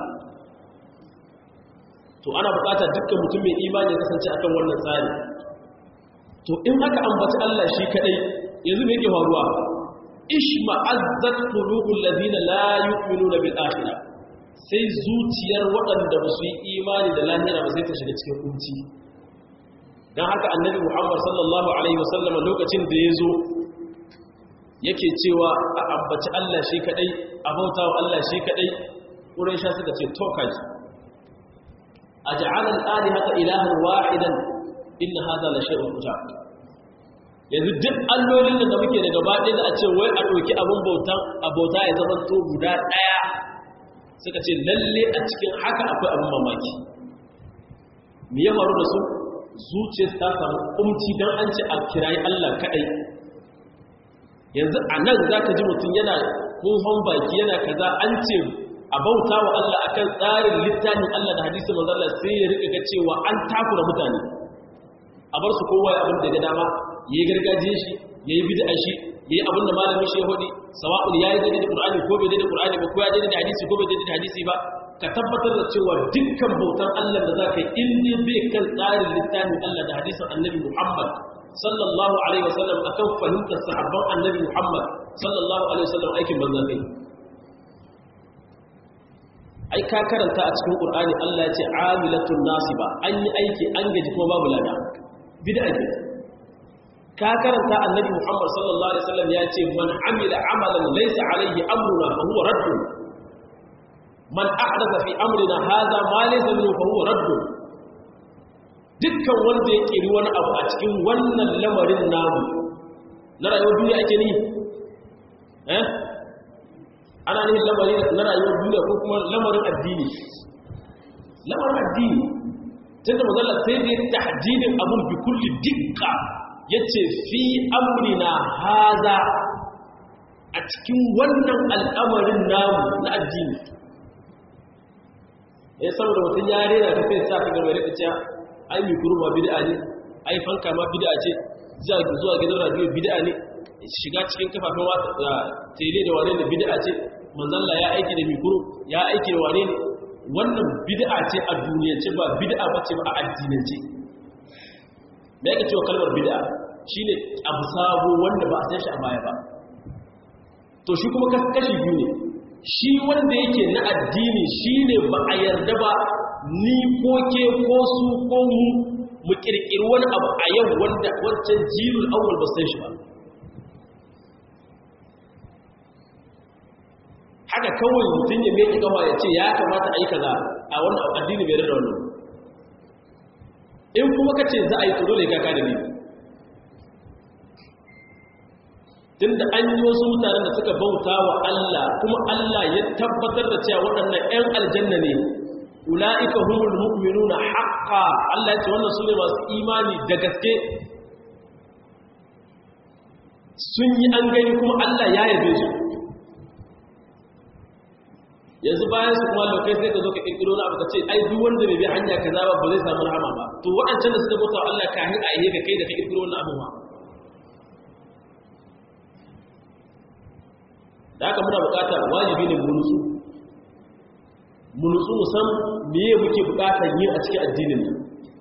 to ana bukatar dukkan mutum mai imani ya kasance akan wannan tsari to in aka ambaci Allah shi kadai yanzu me yake faruwa ishma'azzat qulubul ladina la yu'minuna bil akhirah sai zuciyar waɗanda ba su yi imani da lahira ba sai ta shiga cikin kunci dan haka annabi Muhammad sallallahu alaihi wasallam lokacin da ya zo yake cewa a ambaci Allah shi kadai a bautawa Allah shi kadai Quraisha suka ce to kaji aj'ala al-alihata ilahan wahidan inna hadha la shay'un ujab yanzu duk allolin da muke da gaba ɗaya da a ce wai a ɗauki abin bautan abota ya zama to guda ɗaya suka ce lalle a cikin haka akwai abin mamaki me ya faru da su zuciyar ta samu kumci don an ce a kirayi Allah kaɗai yanzu a nan za ka ji mutum yana kunhon baki yana kaza an ce a bauta wa Allah akan tsarin littafin Allah da hadisi manzala sai ya rika ga cewa an takura mutane a bar su kowa abin da ga dama ya yi gargajiyar shi ya yi bid'a shi ya yi abin da malamin shi ya hudi sawa'un ya yi daidai da qur'ani ko bai daidai da qur'ani ba ko ya daidai da hadisi ko bai daidai da hadisi ba ka tabbatar da cewa dukkan bautan Allah da za ka yi in dai bai kan tsarin littafin Allah da hadisin annabi Muhammad sallallahu alaihi wasallam akan fahimtar sahabban annabi Muhammad sallallahu alaihi wasallam aikin banza kai ai ka karanta a cikin qur'ani Allah ya ce amilatun nasiba an yi aiki an gaji kuma babu lada bid'a ce ka karanta annabi Muhammad sallallahu alaihi wasallam ya ce man amila amalan laysa alaihi amruna fa huwa radd man ahdatha fi amrina hadha ma laysa minhu fa huwa radd dukkan wanda ya kiri wani abu a cikin wannan lamarin namu na rayuwar duniya ake ni eh ana ne lamarin na rayuwar duniya ko kuma lamarin addini lamarin addini tunda mazalla sai da ya tahdidin abun bi kulli dikka ya ce fi amrina haza a cikin wannan al'amarin namu na addini ya saboda mutum ya rera ta sai sa kagar mai rikaciya ai mikuru ma bid'a ne ai fanka ma bid'a ce zuwa gidan radio bid'a ne shiga cikin kafafen wata tele da wane da bid'a ce manzalla ya aiki da mikuru ya aiki da wane ne wannan bid'a ce a duniyance ba bid'a ba ce ba a addinance da yake cewa kalmar bid'a shine abu sabo wanda ba a san shi a baya ba to shi kuma kashi biyu ne shi wanda yake na addini shine ba a yarda ba ni ko ke ko su ko mu mu kirkiri wani abu a yau wanda wancan jirul awwal ba san shi ba haka kawai mutum ya mai kawa ya ce ya kamata a yi kaza a wannan addini bai da wannan in kuma ka ce za a yi tsoro da kaka da ni tun da an yi wasu mutanen da suka bauta wa Allah kuma Allah ya tabbatar da cewa waɗannan 'yan aljanna ne ula'ika humul mu'minuna haqqa Allah ya ce wannan su ne masu imani da gaske sun yi an gani kuma Allah ya yabe su yanzu bayan su kuma lokai sai ka zo ka kirkiro na abu ka ce ai duk wanda bai bi hanya kaza ba ba zai samu rahama ba to waɗancan da suka bauta Allah ka hin aihe ka kai da ka kirkiro wannan abu ma da haka muna bukata wajibi ne mu nutsu mu nutsu mu san meye muke bukatar yin a cikin addinin nan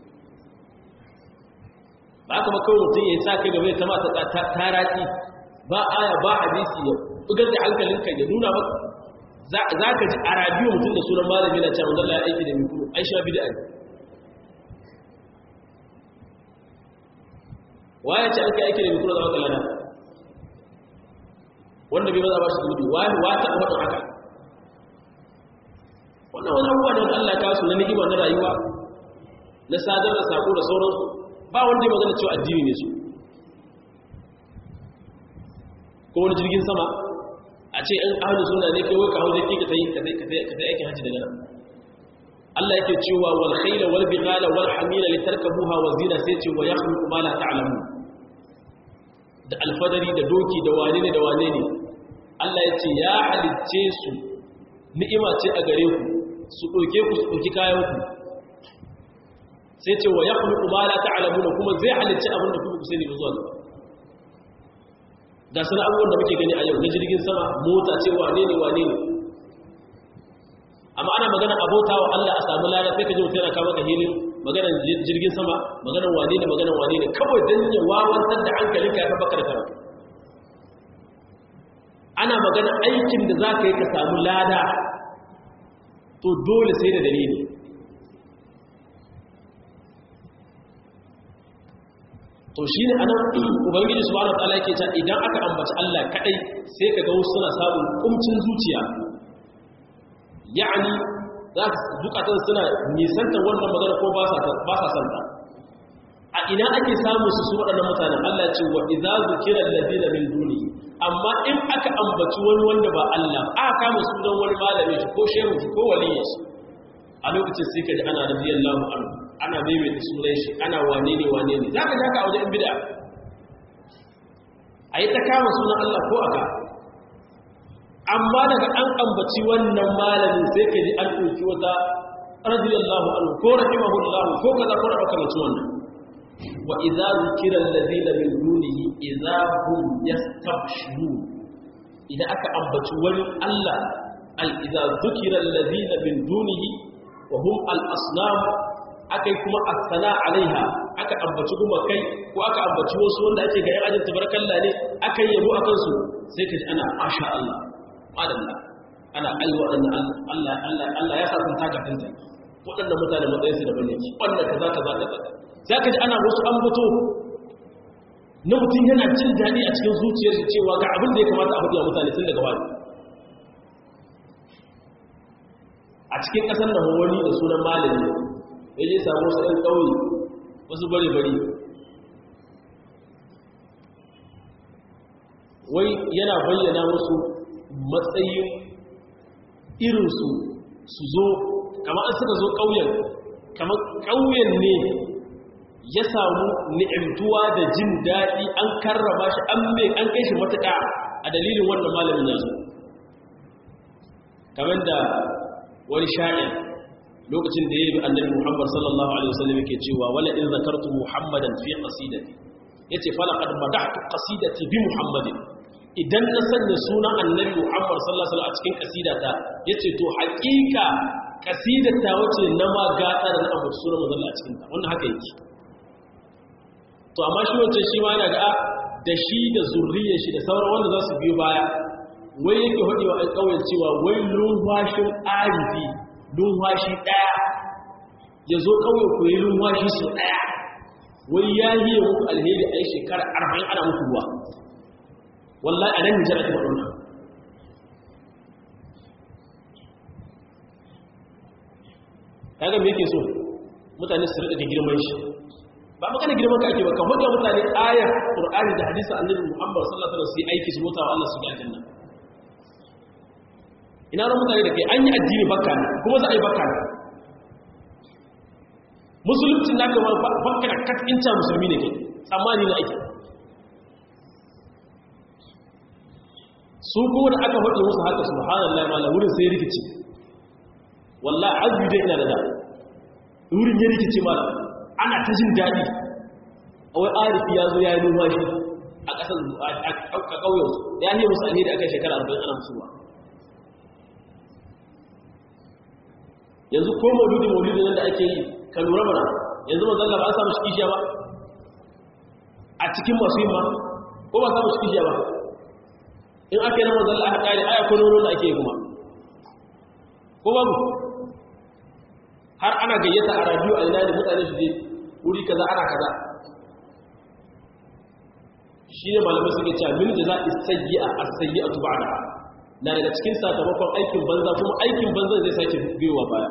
ba haka ba kawai mutum ya sa kai gaba ya tama ta taraki ba aya ba hadisi ya bugar da hankalinka ya nuna maka za ka ji a radiyo mutum da sunan malami na cewa Allah ya aiki da mikro an sha bid'a ne waye ce an kai aiki da mikro da wata lana wanda bai maza ba shi zunubi wani wata a wadda haka wannan wani abubuwa da wanda Allah ta su na ni'ima na rayuwa na sadar da sako da sauransu ba wanda ya magana cewa addini ne su ko wani jirgin sama a ce in ahalin suna ne kai ka hau zai ka tayi ka tayi aikin hajji daga nan Allah yake cewa wal khayla wal bighala wal hamila litarkabuha wa zina sai ce wa yakhluqu ma la ta'lamun da alfadari da doki da wane ne da wane ne Allah yace ya halicce su ni'ima ce a gare ku su doke ku su doki kayan ku sai ce wa yakhluqu ma la ta'lamun kuma zai halicce abin da kuka sani ba zuwa gaba ga sana abubuwan da muke gani a yau na jirgin sama mota ce wane ne wane ne amma ana magana abota wa Allah a samu lada sai ka ji mutum yana kama ka hilin maganar jirgin sama maganar wane ne maganar wane ne kawai don ya wawantar da hankalin ka ya baka da karatu ana magana aikin da za ka yi ka samu lada to dole sai da dalili to shi ne anan ubangiji su wani tsala yake can idan aka ambaci Allah kadai sai ka ga suna samun kumcin zuciya ya'ani za ka zukatan suna nisantar wannan magana ko ba sa santa a ina ake samun su su waɗannan mutanen Allah ce wa idza zukira alladhina min dunihi amma in aka ambaci wani wanda ba Allah aka kama sunan wani malami shi ko shehu shi ko waliyi shi a lokacin sai ka ji ana radiyallahu anhu ana maimaita sunan shi ana wane ne wane ne zaka ji haka a wajen bid'a ayi ta kama sunan Allah ko aka amma daga an ambaci wannan malamin sai ka ji an ɗauki wata radiyallahu anhu ko rahimahullahu ko kaza ko da makamancin wannan wa idza zukira alladhina min dunihi idza hum yastabshirun idan aka ambaci wani Allah al idza zukira alladhina min dunihi wa hum al asnam akai kuma as-sala alaiha aka ambaci kuma kai ko aka ambaci wasu wanda ake ga yan ajin tabarakallah ne akai yabo akan su sai ka ji ana masha Allah madalla ana aiwa Allah Allah Allah Allah ya sa sun taka tanta waɗannan mutane matsayin su da bane wannan kaza kaza kaza za ka ji ana wasu ambato na mutum yana jin daɗi a cikin zuciyar shi cewa ga abin da ya kamata a faɗi wa mutane tun daga wani a cikin ƙasar da wani da sunan malami ya je samu wasu ɗan ƙauye wasu bare-bare wai yana bayyana musu matsayin irinsu su zo kamar an suka zo ƙauyen kamar ƙauyen ne ya samu ni'imtuwa da jin daɗi an karrama shi an mai an kai shi matuƙa a dalilin wannan malamin yanzu kamar da wani sha'in lokacin da ya yi annabi muhammad sallallahu alaihi wasallam yake cewa wala in zakartu muhammadan fi qasidati yace fala qad madahtu qasidati bi muhammadin idan na sanya sunan annabi muhammad sallallahu alaihi wasallam a cikin qasidata yace to haƙiƙa qasidata wace na ma gata da na abu sunan manzo a cikin ta wannan haka yake to amma shi wancan shi ma yana ga da shi da zurriyar shi da sauran wanda za su biyo baya wai yake haɗe wa ƙauyen cewa wai lumfashin arifi lumfashi ɗaya ya zo ƙauye ku yi lumfashi su ɗaya wai ya yi muku alheri a yi shekara arba'in ana muku ruwa wallahi a nan nijar ake waɗanda kaga me yake so mutane su riƙa girman shi ba magana girman ka ake ba ka hujja mutane ayar qur'ani da hadisi annabi muhammad sallallahu alaihi wasallam su yi aiki su mutawa Allah su ga aljanna ina ran mutane da kai an yi addini bakka ne kuma za a yi bakka ne musulunci na gaba bakka da katkinta musulmi ne ke tsammani na ake su kuma da aka faɗi musu haka subhanallahi ma wurin sai rikici wallahi azbi dai ina da da wurin ya rikici malam ana ta jin daɗi a wai arifi ya zo ya yi numfashi a ƙasar a ƙauyensu ya yi musu alheri aka shekara arba'in ana musuwa yanzu ko mauludi mauludi nan da ake yi ka lura mana yanzu mazalla ba a samu shikishiya ba a cikin masu yin ma ko ba samu shikishiya ba in aka yi na mazalla aka ƙari aya ko nono da ake yi kuma ko babu har ana gayyata a radiyo a ina da mutane su je wuri kaza ana kaza shi ne malamai suke cewa min da za a sayi a asayi a tuba da na daga cikin sakamakon aikin banza kuma aikin banza zai sake biyowa baya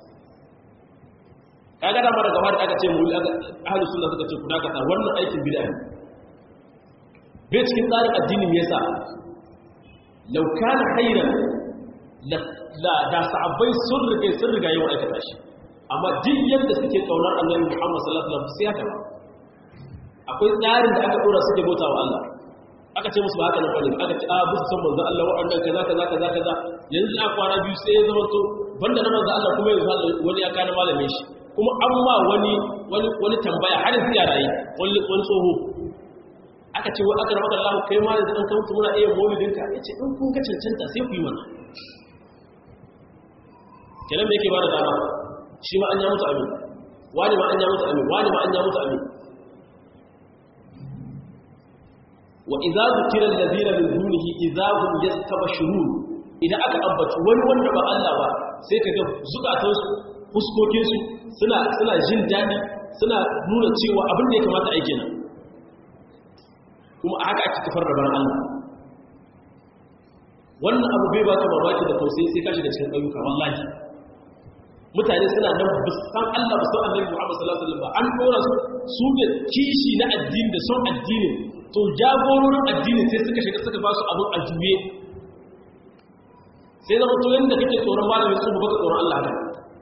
kaga da mara gaba da aka ce mu ahlus sunna suka ce kuna kasa wannan aikin bid'a ne bai cikin tsarin addini me yasa law kana khairan la da sahabbai sun rige sun riga yau aikata shi amma duk yadda suke kaunar annabi Muhammad sallallahu alaihi wasallam sai haka akwai tsarin da aka dora suke bauta wa Allah aka ce musu ba haka nan bane aka ce a busu san manzo Allah waɗannan kaza kaza kaza kaza yanzu a kwana biyu sai ya zama to banda na manzo Allah kuma yanzu wani ya kana malamin shi kuma an ma wani wani wani tambaya har yanzu ya rayi wani wani tsoho aka ce wa aka rabaka Allah kai ma yanzu an ka mutu muna iya maulidinka yace in kun ga cancanta sai ku yi mana kenan me yake ba da dama shi ma an ya mutu amin wani ma an ya mutu amin wani ma an ya mutu amin wa idza zukira allazina min dunihi idza hum yastabshirun idan aka ambaci wani wanda ba Allah ba sai kaga zukatan su fuskokin su suna suna jin dadi suna nuna cewa abin da ya kamata a yi kenan kuma a haka ake kafar da baran Allah wannan abu bai baka mamaki da tausayi sai ka shiga cikin ayyuka wallahi mutane suna nan san Allah ba san Annabi Muhammad sallallahu alaihi wasallam an dora su su da kishi na addini da son addini to jagororin addini sai suka shiga suka ba su abun ajuye sai zama to yanda kake tsoron malami su baka tsoron Allah haka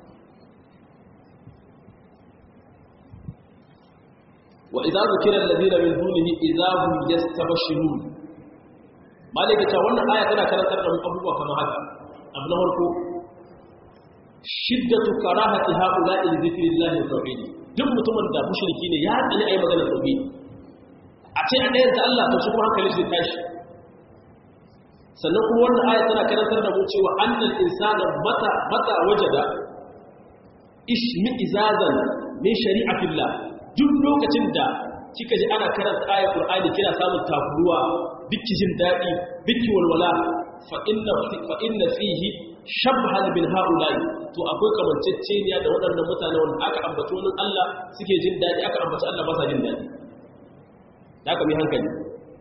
wa idza zukira alladhina min dunihi idza hum yastabshirun malaka ta wannan aya tana karantar da mu abubuwa kamar haka abu na farko shiddatu karahati haula'i li dhikrillah wa tauhid duk mutumin da mushriki ne ya tsani ayi magana tauhid a ce a ɗayan ta Allah to shi kuma hankali shi tashi sannan kuma wannan aya tana karantar da mu cewa annal insana mata mata wajada ishmi izazan min shari'atillah duk lokacin da kika ji ana karanta ayar Qur'ani kina samun takuruwa biki jin dadi biki walwala fa inna fa inna fihi shabhan bin haula'i to akwai kamanceceniya da waɗannan mutane wanda aka ambaci wani Allah suke jin dadi aka ambaci Allah ba sa jin dadi da aka mi hankali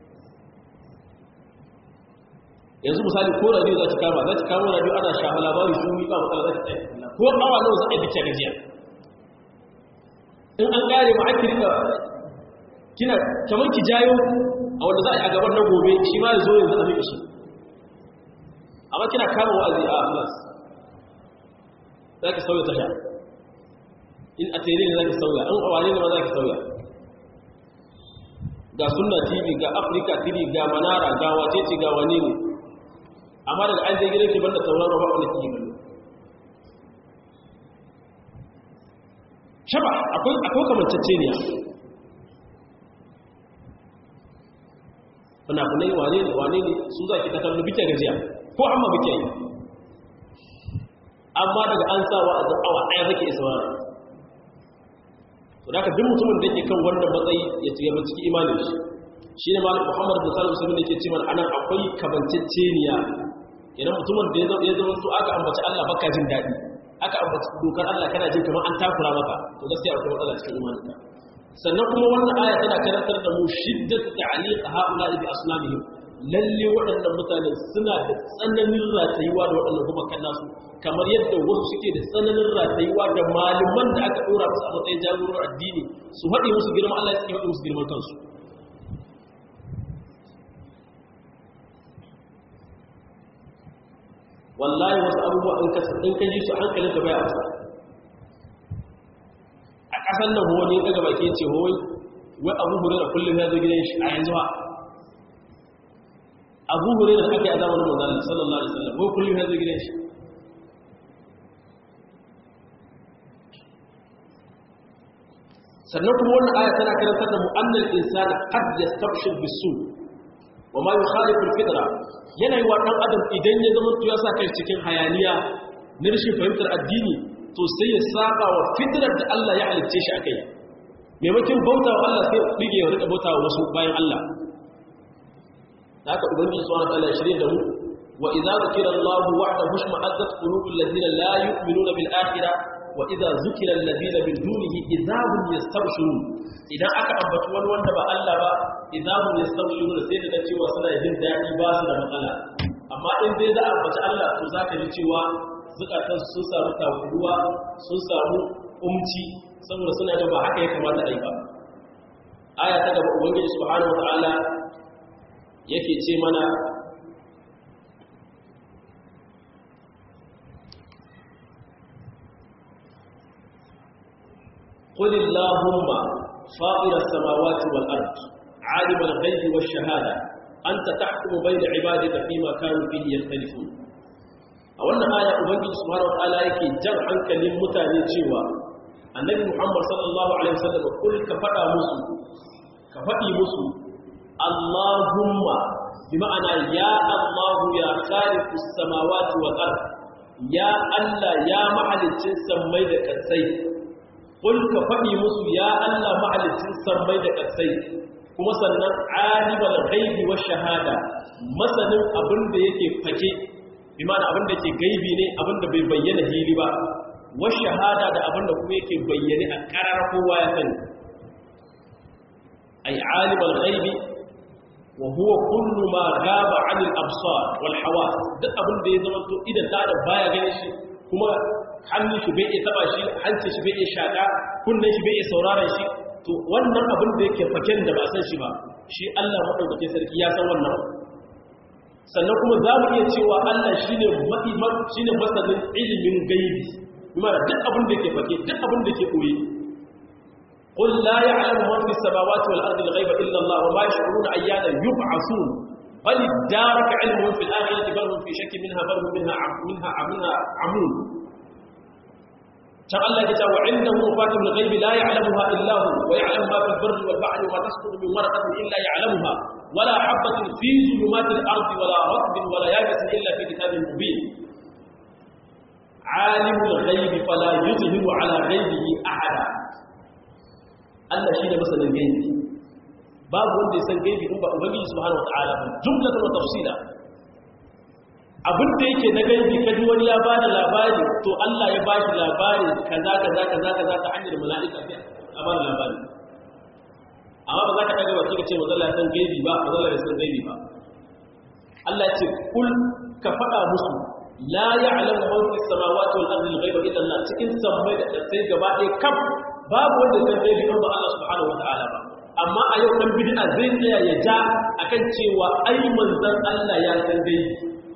yanzu misali ko radio za ki kama za ki kama radio ana shafa labari shi ba matsala za ki tsaye ko awa nawa za a yi bikin gajiya in an kare ma ake rika kina kamar ki jayo a wanda za a yi a gaban na gobe shi ma ya zo yanzu a miƙa shi amma kina kama wa'azi a plus za ki sauya tasha in a tere ne za ki sauya in a wane ne ma za ki sauya ga sunna tv ga africa tv ga manara ga wacece ga wane ne amma daga an je gidan ki banda sauraro ba wanda kike kallo shaba akwai akwai kamanceceniya fina-finai wane ne wane ne su za ki ta kallo bike gajiya ko amma bike yi amma daga an sawa a awa ɗaya zake isa wani to da ka duk mutumin da ke kan wannan matsayi ya ci gaba cikin imanin shi shi ne malik muhammad bin salim musulmi ne ke ce mana anan akwai kamanceceniya idan mutumin da ya zama to aka ambaci allah baka jin daɗi aka ambaci dokar Allah kana jin kamar an takura maka to gaskiya akwai matsala cikin imaninka sannan kuma wannan aya tana karantar da mu shiddat ta'liq haula bi asnamihim lalle waɗannan mutane suna da tsananin ratayuwa da waɗannan kuma kan nasu kamar yadda wasu suke da tsananin ratayuwa da malaman da aka dora musu a matsayin jagororin addini su haɗe musu girman Allah ya haɗe musu girman kansu wallahi wasu abubuwa in ka in ka ji su hankalin ka bai amsa a kasan nan wani ya daga baki ce wai wai abu hurera kullum ya zo gidan shi a yanzu ba abu hurera aka yi a zamanin manzon sallallahu alaihi wasallam wai kullum ya zo gidan shi sannan kuma wannan aya tana karantar da mu'annal insana qad yastabshir bisu wa ma yukhalifu al-fitra yana yi wa ɗan adam idan ya zama ya sa kai cikin hayaniya na rashin fahimtar addini to sai ya saba wa fitrar da Allah ya halicce shi akai maimakon bauta wa Allah sai rige ya rika bauta wa wasu bayan Allah da haka ubangiji subhanahu wa ta'ala ya shirye da mu wa idza zukira Allah wahdahu shma'azzat qulubul ladina la yu'minuna bil akhirah wa idza zukira alladhina min dunihi idza hum yastabshirun idan aka ambaci wani wanda ba Allah ba idan hum yastabshirun sai da cewa suna jin dadi ba su da matsala amma in dai za a ambaci Allah to zaka ji cewa zukatan sun samu takuruwa sun samu umci saboda suna da ba haka ya kamata a yi ba aya ta gaba ubangiji subhanahu wataala yake ce mana قل اللهم فاطر السماوات والأرض عالم الغيب والشهادة أنت تحكم بين عبادك فيما كانوا فيه يختلفون أولا آية أبنجي سبحانه وتعالى يكي جمعا كلم متاني جيوا النبي محمد صلى الله عليه وسلم قل كفتا مسو كفتي مسو اللهم بمعنى يا الله يا خالق السماوات والأرض يا الله يا محل الجنس ميدك السيد Kul ka faɗi musu ya Allah mahalicin sammai da ƙasai, kuma sannan alibal ghaibi wa shahada masanin abin da yake fake bi ma'ana abin da yake gaibi ne abin da bai bayyana hili ba wa shahada da abin da kuma yake bayyane a karar kowa ya sani ay alibal ghaibi wa huwa kullu ma ghaba 'anil absar wal hawas duk abin da ya zama to idan da baya ganin shi kuma hannun shi bai iya taba shi hancin shi bai iya shaka kunnen shi bai iya sauraron shi to wannan abin da yake faken da ba san shi ba shi Allah madaukake sarki ya san wannan sannan kuma za mu iya cewa Allah shine mafi shine masanin ilimin gaibi kuma duk abin da yake fake duk abin da yake koyi قل لا يعلم من في السماوات والأرض الغيب إلا الله وما يشعرون أيانا يبعثون بل ادارك علمهم في الآخرة بل هم في شك منها بل هم منها منها منها عمون كان الله يقول وعنده مفاتيح الغيب لا يعلمها إلا هو ويعلم ما في البر والبحر وما تسقط من ورقة إلا يعلمها ولا حبة في ظلمات الأرض ولا رطب ولا يابس إلا في كتاب مبين عالم الغيب فلا يظهر على غيبه أحدا Allah shi ne masanin gaibi babu wanda ya san gaibi in ba ubangiji subhanahu wataala ba jumlatan wa tafsila abin da yake na gaibi kaji wani ya ba da labari to Allah ya ba shi labari kaza kaza kaza kaza ta hanyar mala'ika sai a ba da labari amma ba za ka daga baki ka ce mazalla ya san gaibi ba mazalla ya san gaibi ba Allah ya ce kul ka faɗa musu la ya'lamu man fis samawati wal ardi al-ghaiba illa Allah cikin sammai da sai gaba ɗaya kaf babu wanda san gaibi in ba Allah subhanahu wataala ba amma a yau dan bid'a zai tsaya ya ja akan cewa ai manzon Allah ya san gaibi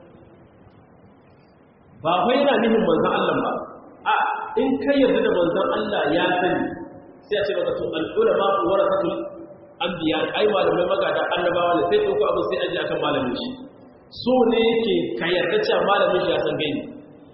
ba wai yana nihin manzon Allah ba a in kai yarda da manzon Allah ya sani sai a ce maka to al-ulama warasatul anbiya ai malamai magada annabawa ne sai ko abu sai aje akan malamin shi so ne yake ka yarda cewa malamin shi ya san gaibi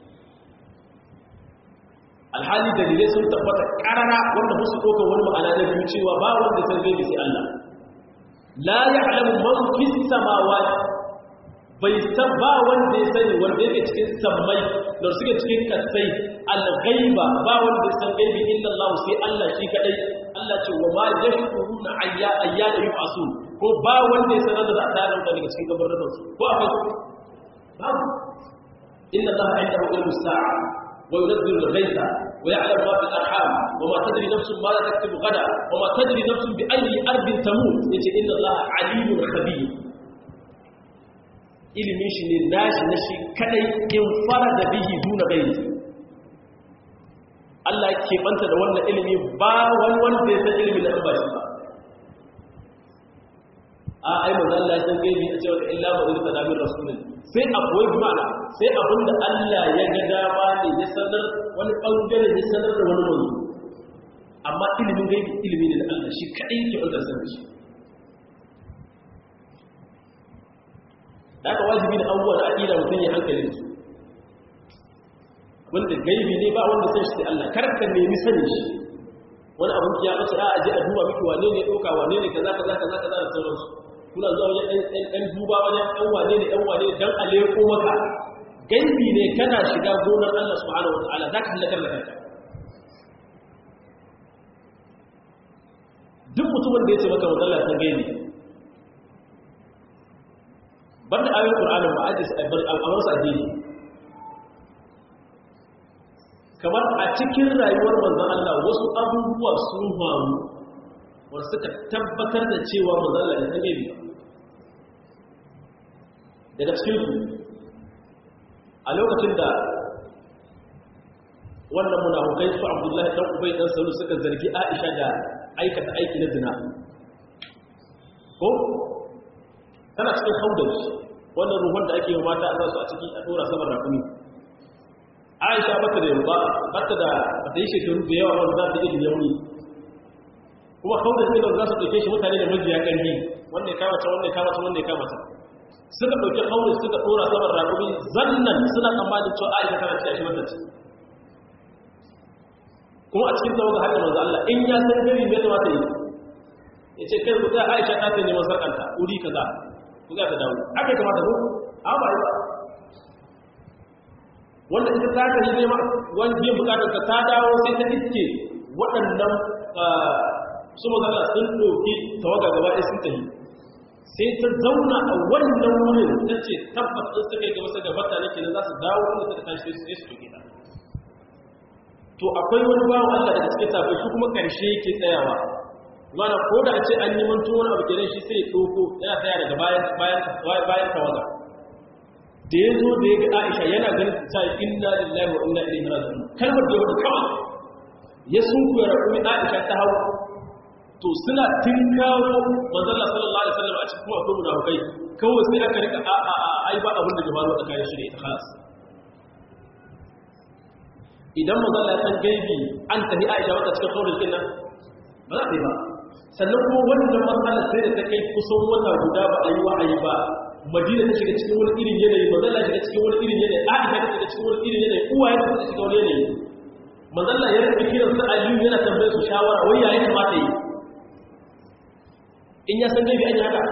alhali dalilai sun tabbata karara wanda musu ɗaukar wani ma'ana na biyu cewa ba wanda san gaibi sai Allah la ya'lamu man fis samawati bai san ba wanda ya sani wanda yake cikin sammai da suke cikin kasai al-ghaiba ba wanda ya san gaibi illa Allah sai Allah shi kadai Allah ce wa ma yashkuruna ayya ayyana yub'asun ko ba wanda ya sanar da za a tare da daga cikin gabarin su ko akwai babu inna Allah indahu ilmu sa'a وينزل الغيث ويعلم ما في الارحام وما تدري نفس ماذا تكتب غدا وما تدري نفس باي ارض تموت يجي ان الله عليم خبير ilimin shi ne nashi na shi kadai in fara da bihi duna gairi Allah ke banta da wannan ilimi ba wani wanda ya san ilimin da ba shi ba a ai manzo Allah ya san gaibi a cewa illa ma ulil tadamin rasulin sai akwai bimana sai abinda Allah ya ga dama ne ya sanar wani bangare ya sanar da wani manzo amma ilimin gaibi ilimi ne da Allah shi kadai yake banta sanar shi da aka wajibi da abubuwa da aƙida mutum ya hankali da su wanda gaibi ne ba wanda san shi sai Allah karka nemi sanin shi wani abin ya bace a aje a duba miki wane ne ɗauka wane ne kaza kaza kaza kaza da sauransu kuna zuwa wajen ɗan duba wajen ɗan wane ne ɗan wane dan a leko maka gaibi ne kana shiga gonar Allah subhanahu wa ta'ala za ka halakar da kanka duk mutumin da ya ce maka Allah san gaibi banda ayoyin Qur'anin ba aje a bar su addini kamar a cikin rayuwar manzon Allah wasu abubuwa sun faru wanda suka tabbatar da cewa manzon Allah ya san gaibi daga cikin su a lokacin da wannan munafukai su Abdullahi dan Ubay dan Salul suka zargi Aisha da aikata aiki na zina ko tana cikin haudar wannan ruhun da ake yi mata a zasu a ciki a dora saman rakumi aisha bata da yamba bata da bata yi shekaru da yawa wanda za ta iya yauni kuma haudar ne da za su ɗauke shi mutane da majiya ƙarfi wanda ya kamata wanda ya kamata wanda ya kamata suka ɗauki haudar suka dora saman rakumi zannan suna tsammanin cewa aisha tana ci a shi mata ci kuma a cikin tawaga haka manzo Allah in ya san gari me da mata yi ya ce kai ku ta aisha ta ta neman sarkanta wuri kaza ku za ta dawo aka kamata ko a ba yi ba wanda ita ta ka yi nema wani biyan bukatar ka ta dawo sai ta iske waɗannan su magana sun ɗauki tawaga gaba ɗaya sun tafi sai ta zauna a wannan wurin ta ce tabbas ɗin suka yi gaba suka bata nake na za su dawo inda suka tashi sai su ɗauke ta to akwai wani bawan Allah daga cikin sabai su kuma ƙarshe yake tsayawa mana ko da a ce an yi mantuwa wani abu kenan shi sai ya ɗauko yana tsaya daga bayan bayan bayan tawaga da ya zo da ya ga Aisha yana ganin ta inna lillahi wa inna ilaihi raji'un kalmar da ya wada kawai ya sunkuya rakumi Aisha ta hawa to suna tinkawo manzalla sallallahu alaihi wasallam a cikin kuma akwai munafikai kawai sai aka rika a a a ai ba abin da ke faruwa tsakanin shi da ita khalas idan manzalla ya san gaibi an tafi Aisha wata cikin saurin kin nan ba za ta yi ba sannan kuma wannan matsalar sai da ta kai kusan wata guda ba a yi wa'ayi ba madina ta shiga cikin wani irin yanayi manzalla shiga cikin wani irin yanayi Aisha ta shiga cikin wani irin yanayi uwaye ta shiga wani yanayi manzalla ya rika kiran su Aliyu yana tambayar su shawara wai ya kamata yi in ya san gaibi an yi haka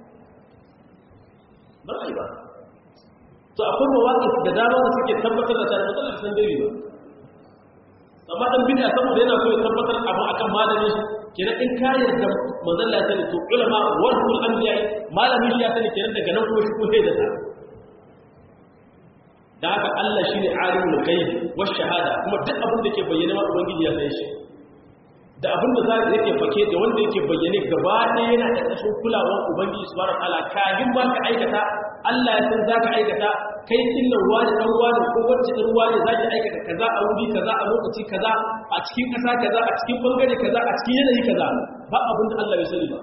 ba a yi ba to akwai mawaƙi da dama da suke tabbatar da tare matsalar san gaibi ba amma dan bid'a saboda yana so ya tabbatar abu akan malami kenan in ka yarda manzon ya sani to ulama warhul anbiya malami shi ya sani kenan daga nan kuma shi ko sai da ta da haka Allah shine alimul ghaib wash shahada kuma duk abin da ke bayyana ma ubangiji ya san shi da abin da za ka yake fake da wanda yake bayyane gaba ɗaya yana da ƙashin kulawar ubangiji su bara ala kagin ba ka aikata allah ya san za ka aikata kai inna ruwa da ɗan ruwa da ko wacce ɗan ruwa ne za ki aikata kaza a wuri kaza a lokaci kaza a cikin ƙasa kaza a cikin ɓangare kaza a cikin yanayi kaza ba abin da allah bai sani ba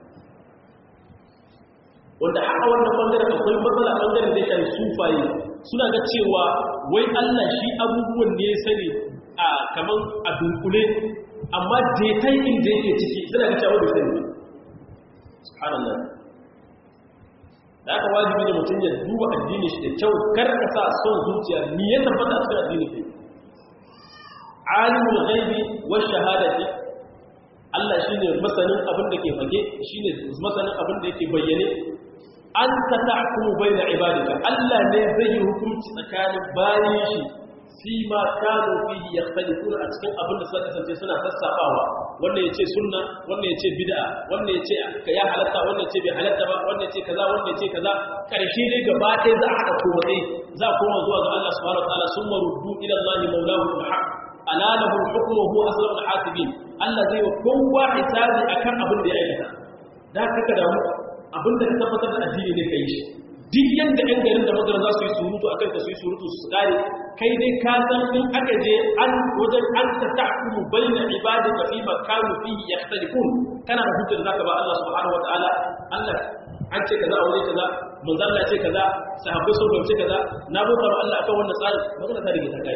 wanda haka wannan ɓangaren akwai matsala ɓangaren da ya shafi sufaye suna ga cewa wai allah shi abubuwan ne ya sani a kamar a dunkule amma detai inda yake ciki suna ga cewa bai sani subhanallah da aka wajibi da mutum ya duba addini shi da kyau kar ka sa son zuciya ni ya tabbata a cikin addini kai alimul ghaibi wash shahadati Allah shine masanin abin da ke fage shine masanin abin da yake bayyane anta tahkumu baina ibadika Allah ne zai yi hukunci tsakanin bayin shi fi ma kanu fihi yakhtalifuna a cikin abin da suka kasance suna sassafawa wannan yace sunna wannan yace bid'a wannan yace ya halatta wannan yace bai halatta ba wannan yace kaza wannan yace kaza karshe dai gaba ɗaya za a haɗa komai za a koma zuwa ga Allah subhanahu wataala summa ruddu ila Allah mawlahu al-haq ala lahu al-hukmu wa huwa asrarul hasibin Allah zai wa kowa hisabi akan abin da ya aikata da kaka da abin da ka tabbatar da addini ne kai shi duk yadda ɗan garin da magana za su yi surutu a kanka su yi surutu su kare kai dai ka san in aka je an wajen an ta ta'kumu bayna ibadika fi makanu fihi yakhtalifun kana da hujjar zaka ba Allah subhanahu wataala Allah an ce kaza a wuri kaza manzo Allah ce kaza sahabbai sun fahimci kaza na bauta wa Allah akan wannan tsari magana ta rige ta kai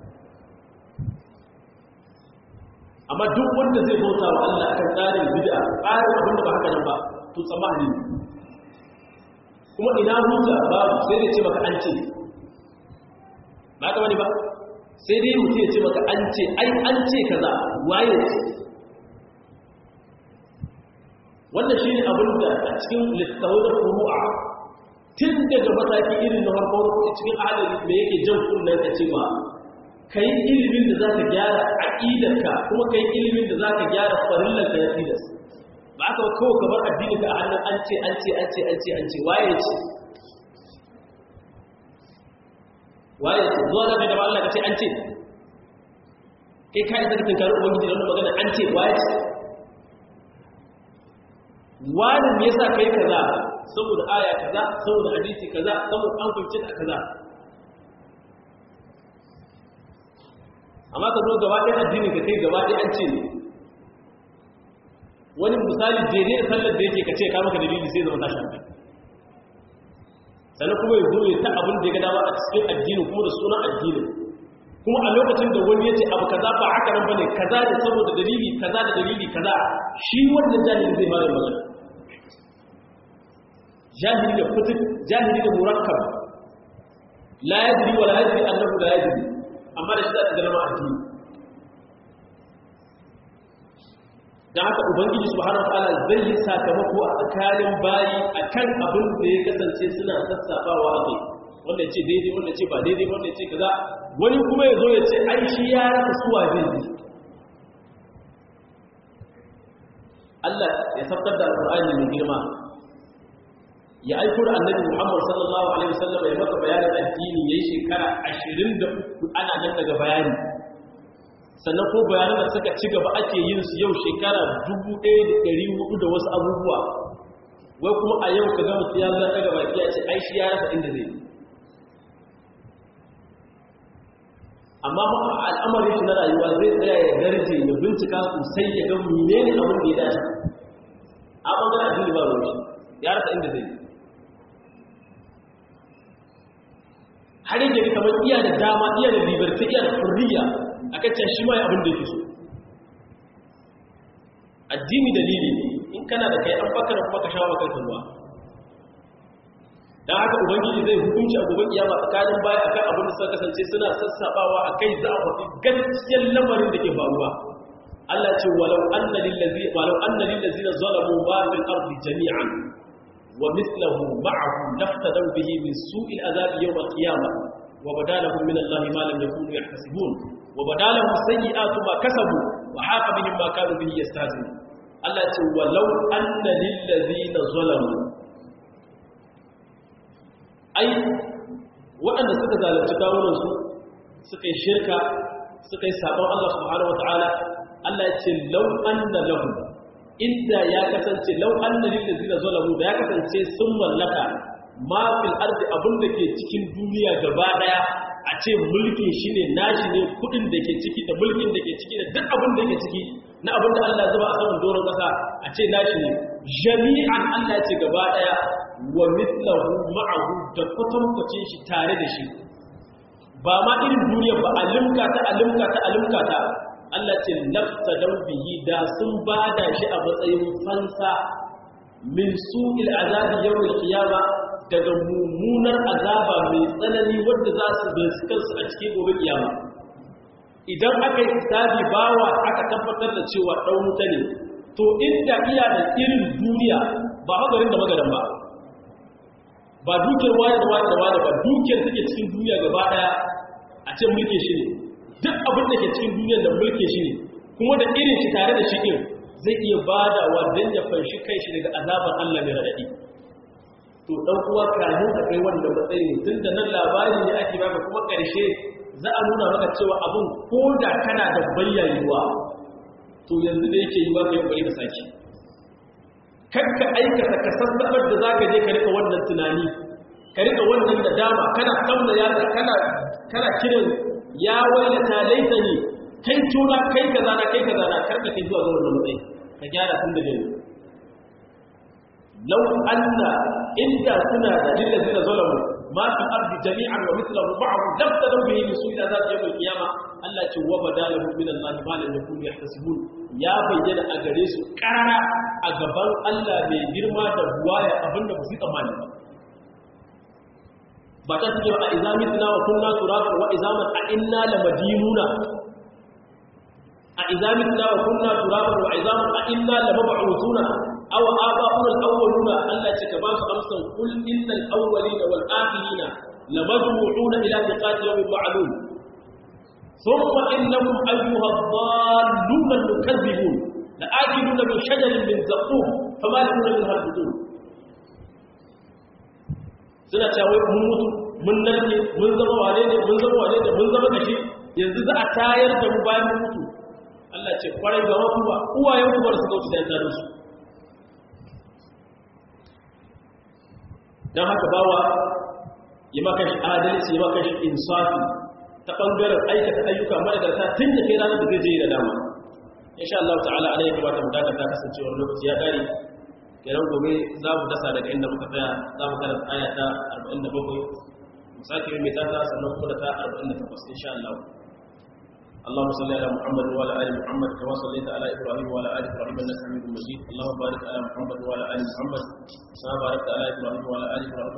amma duk wanda zai bauta wa Allah akan tsarin bid'a tsarin abin da ba haka nan ba to tsammani kuma ina hujja babu sai dai ce maka an ce ba ka wani ba sai dai mutum ya ce maka an ce ai an ce kaza waye wannan shi ne abin da a cikin littawar furu'a tun daga mataki irin na farko cikin adali me yake jan kunnen ka ce ba ka yi ilimin da za ka gyara aƙidarka kuma ka yi ilimin da za ka gyara farillanka ya tilas ba aka kawo kamar addini ka a hannun an ce an ce an ce an ce an ce waye ce waye ce zuwa na gaba Allah ka ce an ce kai ka isa ka tunkari ubangiji da wani magana an ce waye ce wani me yasa kai kaza saboda aya kaza saboda hadisi kaza saboda an fahimci da kaza amma ka zo gaba ɗaya addini ka kai gaba ɗaya an ce ne wani misali daidai da sallar da yake ka ce ka maka dalili sai zama tashi hankali sannan kuma ya zo ya ta abin da ya ga dama a cikin addini kuma da sunan addini kuma a lokacin da wani ya ce abu kaza ba haka nan bane kaza ne saboda dalili kaza da dalili kaza shi wannan jahili zai bada magana jahili da fitik jahili da murakkab la yadri wala yadri annahu la yadri amma da shi da zama addini da haka ubangiji subhanahu wataala zai yi sakamako a tsakanin bayi akan abin da ya kasance suna sassafawa a kai wanda ce daidai wanda ce ba daidai wanda ce kaza wani kuma ya zo ya ce ai shi ya rasa suwa zai yi Allah ya sabtar da alqur'ani mai girma ya aiko da annabi Muhammad sallallahu alaihi wasallam ya maka bayanin addini yayin shekara 23 ana nan daga bayani sannan ko bayanan da suka ci gaba ake yin su yau shekara 1400 da wasu abubuwa wai kuma a yau ka ga mutum ya zo daga baki ya ce ai shi ya rasa inda zai amma al'amarin shi na rayuwa zai tsaya ya garje ya bincika sosai ya ga menene abin da ya dace a bangaren addini ba ruwa ya rasa inda zai har yake kamar iya da dama iya da liberty iya da furriya a kacce shi ma ya abin da yake so addini dalili ne in kana da kai an baka da kuma ka shawo kanka ruwa dan haka ubangiji zai hukunci a gobe kiyama tsakanin baya akan abin da suka kasance suna sassabawa akai za a faɗi gaskiyar lamarin da ke faruwa Allah ce walau anna lil ladzi walau anna lil ladzina zalamu ma fil ardi jami'an wa mithluhu ma'ahu laftadaw bihi min su'il azabi yawm al qiyamah wa badalahum min Allah ma lam yakunu yahtasibun wa badalahum sayyi'atu ma kasabu wa haqa bihim ma kanu bihi yastahzi'un Allah ce walau anna lil ladzina zalamu ai waɗanda suka zalunci kawunansu suka yi shirka suka yi sabon Allah subhanahu wata'ala Allah ya ce lau anna lahu inda ya kasance lau anna lil ladina zalamu da ya kasance sun mallaka ma fil ardi abin da ke cikin duniya gaba daya a ce mulkin shi ne nashi ne kudin da ke ciki da mulkin da ke ciki da duk abin da ke ciki na abin da Allah zuba a saman doron kasa a ce nashi ne jami'an Allah ya ce gaba daya wa mithlahu ma'ahu da kwatankwacin shi tare da shi ba ma irin duniya ba alimka ta alimka ta alimka ta Allah ce lafta bihi da sun bada shi a matsayin fansa min su'il azabi yawmil qiyama daga mummunar azaba mai tsanani wanda za su bai kansu a cikin gobe kiyama idan aka yi hisabi bawa aka tabbatar da cewa dan wuta ne to inda iya da irin duniya ba hagarin da magadan ba ba dukiyar wani da wani da wani ba dukiyar take cikin duniya gaba daya a ce mulke shi ne duk abin da ke cikin duniyar da mulke shi ne kuma da irin shi tare da shi din zai iya badawa don ya fanshi kai shi daga azabar Allah mai radadi to dan uwa kamin a kai wannan matsayi ne tun da nan labari ne ake baka kuma karshe za a nuna maka cewa abun ko da kana da bayyayewa to yanzu da yake yi ba ka yi kokari ka saki kakka aikata ka sassabar da zaka je ka rika wannan tunani ka rika wannan da dama kana kamna ya kana kana kiran ya wailata laitani kai tuna kai kaza na kai kaza na karka kai zuwa ga wannan matsayi ka gyara tun da yanzu law anna inda suna da lillazina zalamu ma fi ardi jami'an wa mithluhu ma'ahu labtadu bihi min su'il azab yawm al-qiyamah Allah ce wa badalahu min Allah ma lam yakunu yahtasibun ya bayyana a gare su karara a gaban Allah mai girma da buwaya abinda ba su tsammani ba ba ta suke a izamitna wa kunna turaban wa izaman a inna lamadinuna a izamitna wa kunna turaban wa izaman a inna lamab'utuna aw aba'una al-awwaluna Allah ce ka ba su amsan kul innal awwalina wal akhirina lamajmu'una ila miqati yawmin ma'lum ثم إنكم أيها الضالون المكذبون لآكلون من شجر من زقوم فمالكون منها البطون suna cewa mun mutu mun narke mun zama wane ne mun zama wane ne mun zama kashi yanzu za a tayar da mu bayan mun mutu Allah ce kwarai ga wasu ba uwayen ku bar su kauce da tsarin su dan haka bawa yi maka shi adalci yi maka shi insafi ta ɓangaren aikata ayyuka madagarta tun da kai ranar da zai je da dama insha Allah ta'ala ana yi kamata mu dakata kasancewar lokaci ya ƙare kenan gobe za mu dasa daga inda muka tsaya za mu karanta aya ta 47 mu sake mai tata sannan kuma da ta 48 insha Allah اللهم صل على محمد وعلى ال محمد كما صليت على ابراهيم وعلى ال ابراهيم انك حميد مجيد اللهم بارك على محمد وعلى ال محمد كما باركت على ابراهيم وعلى ال ابراهيم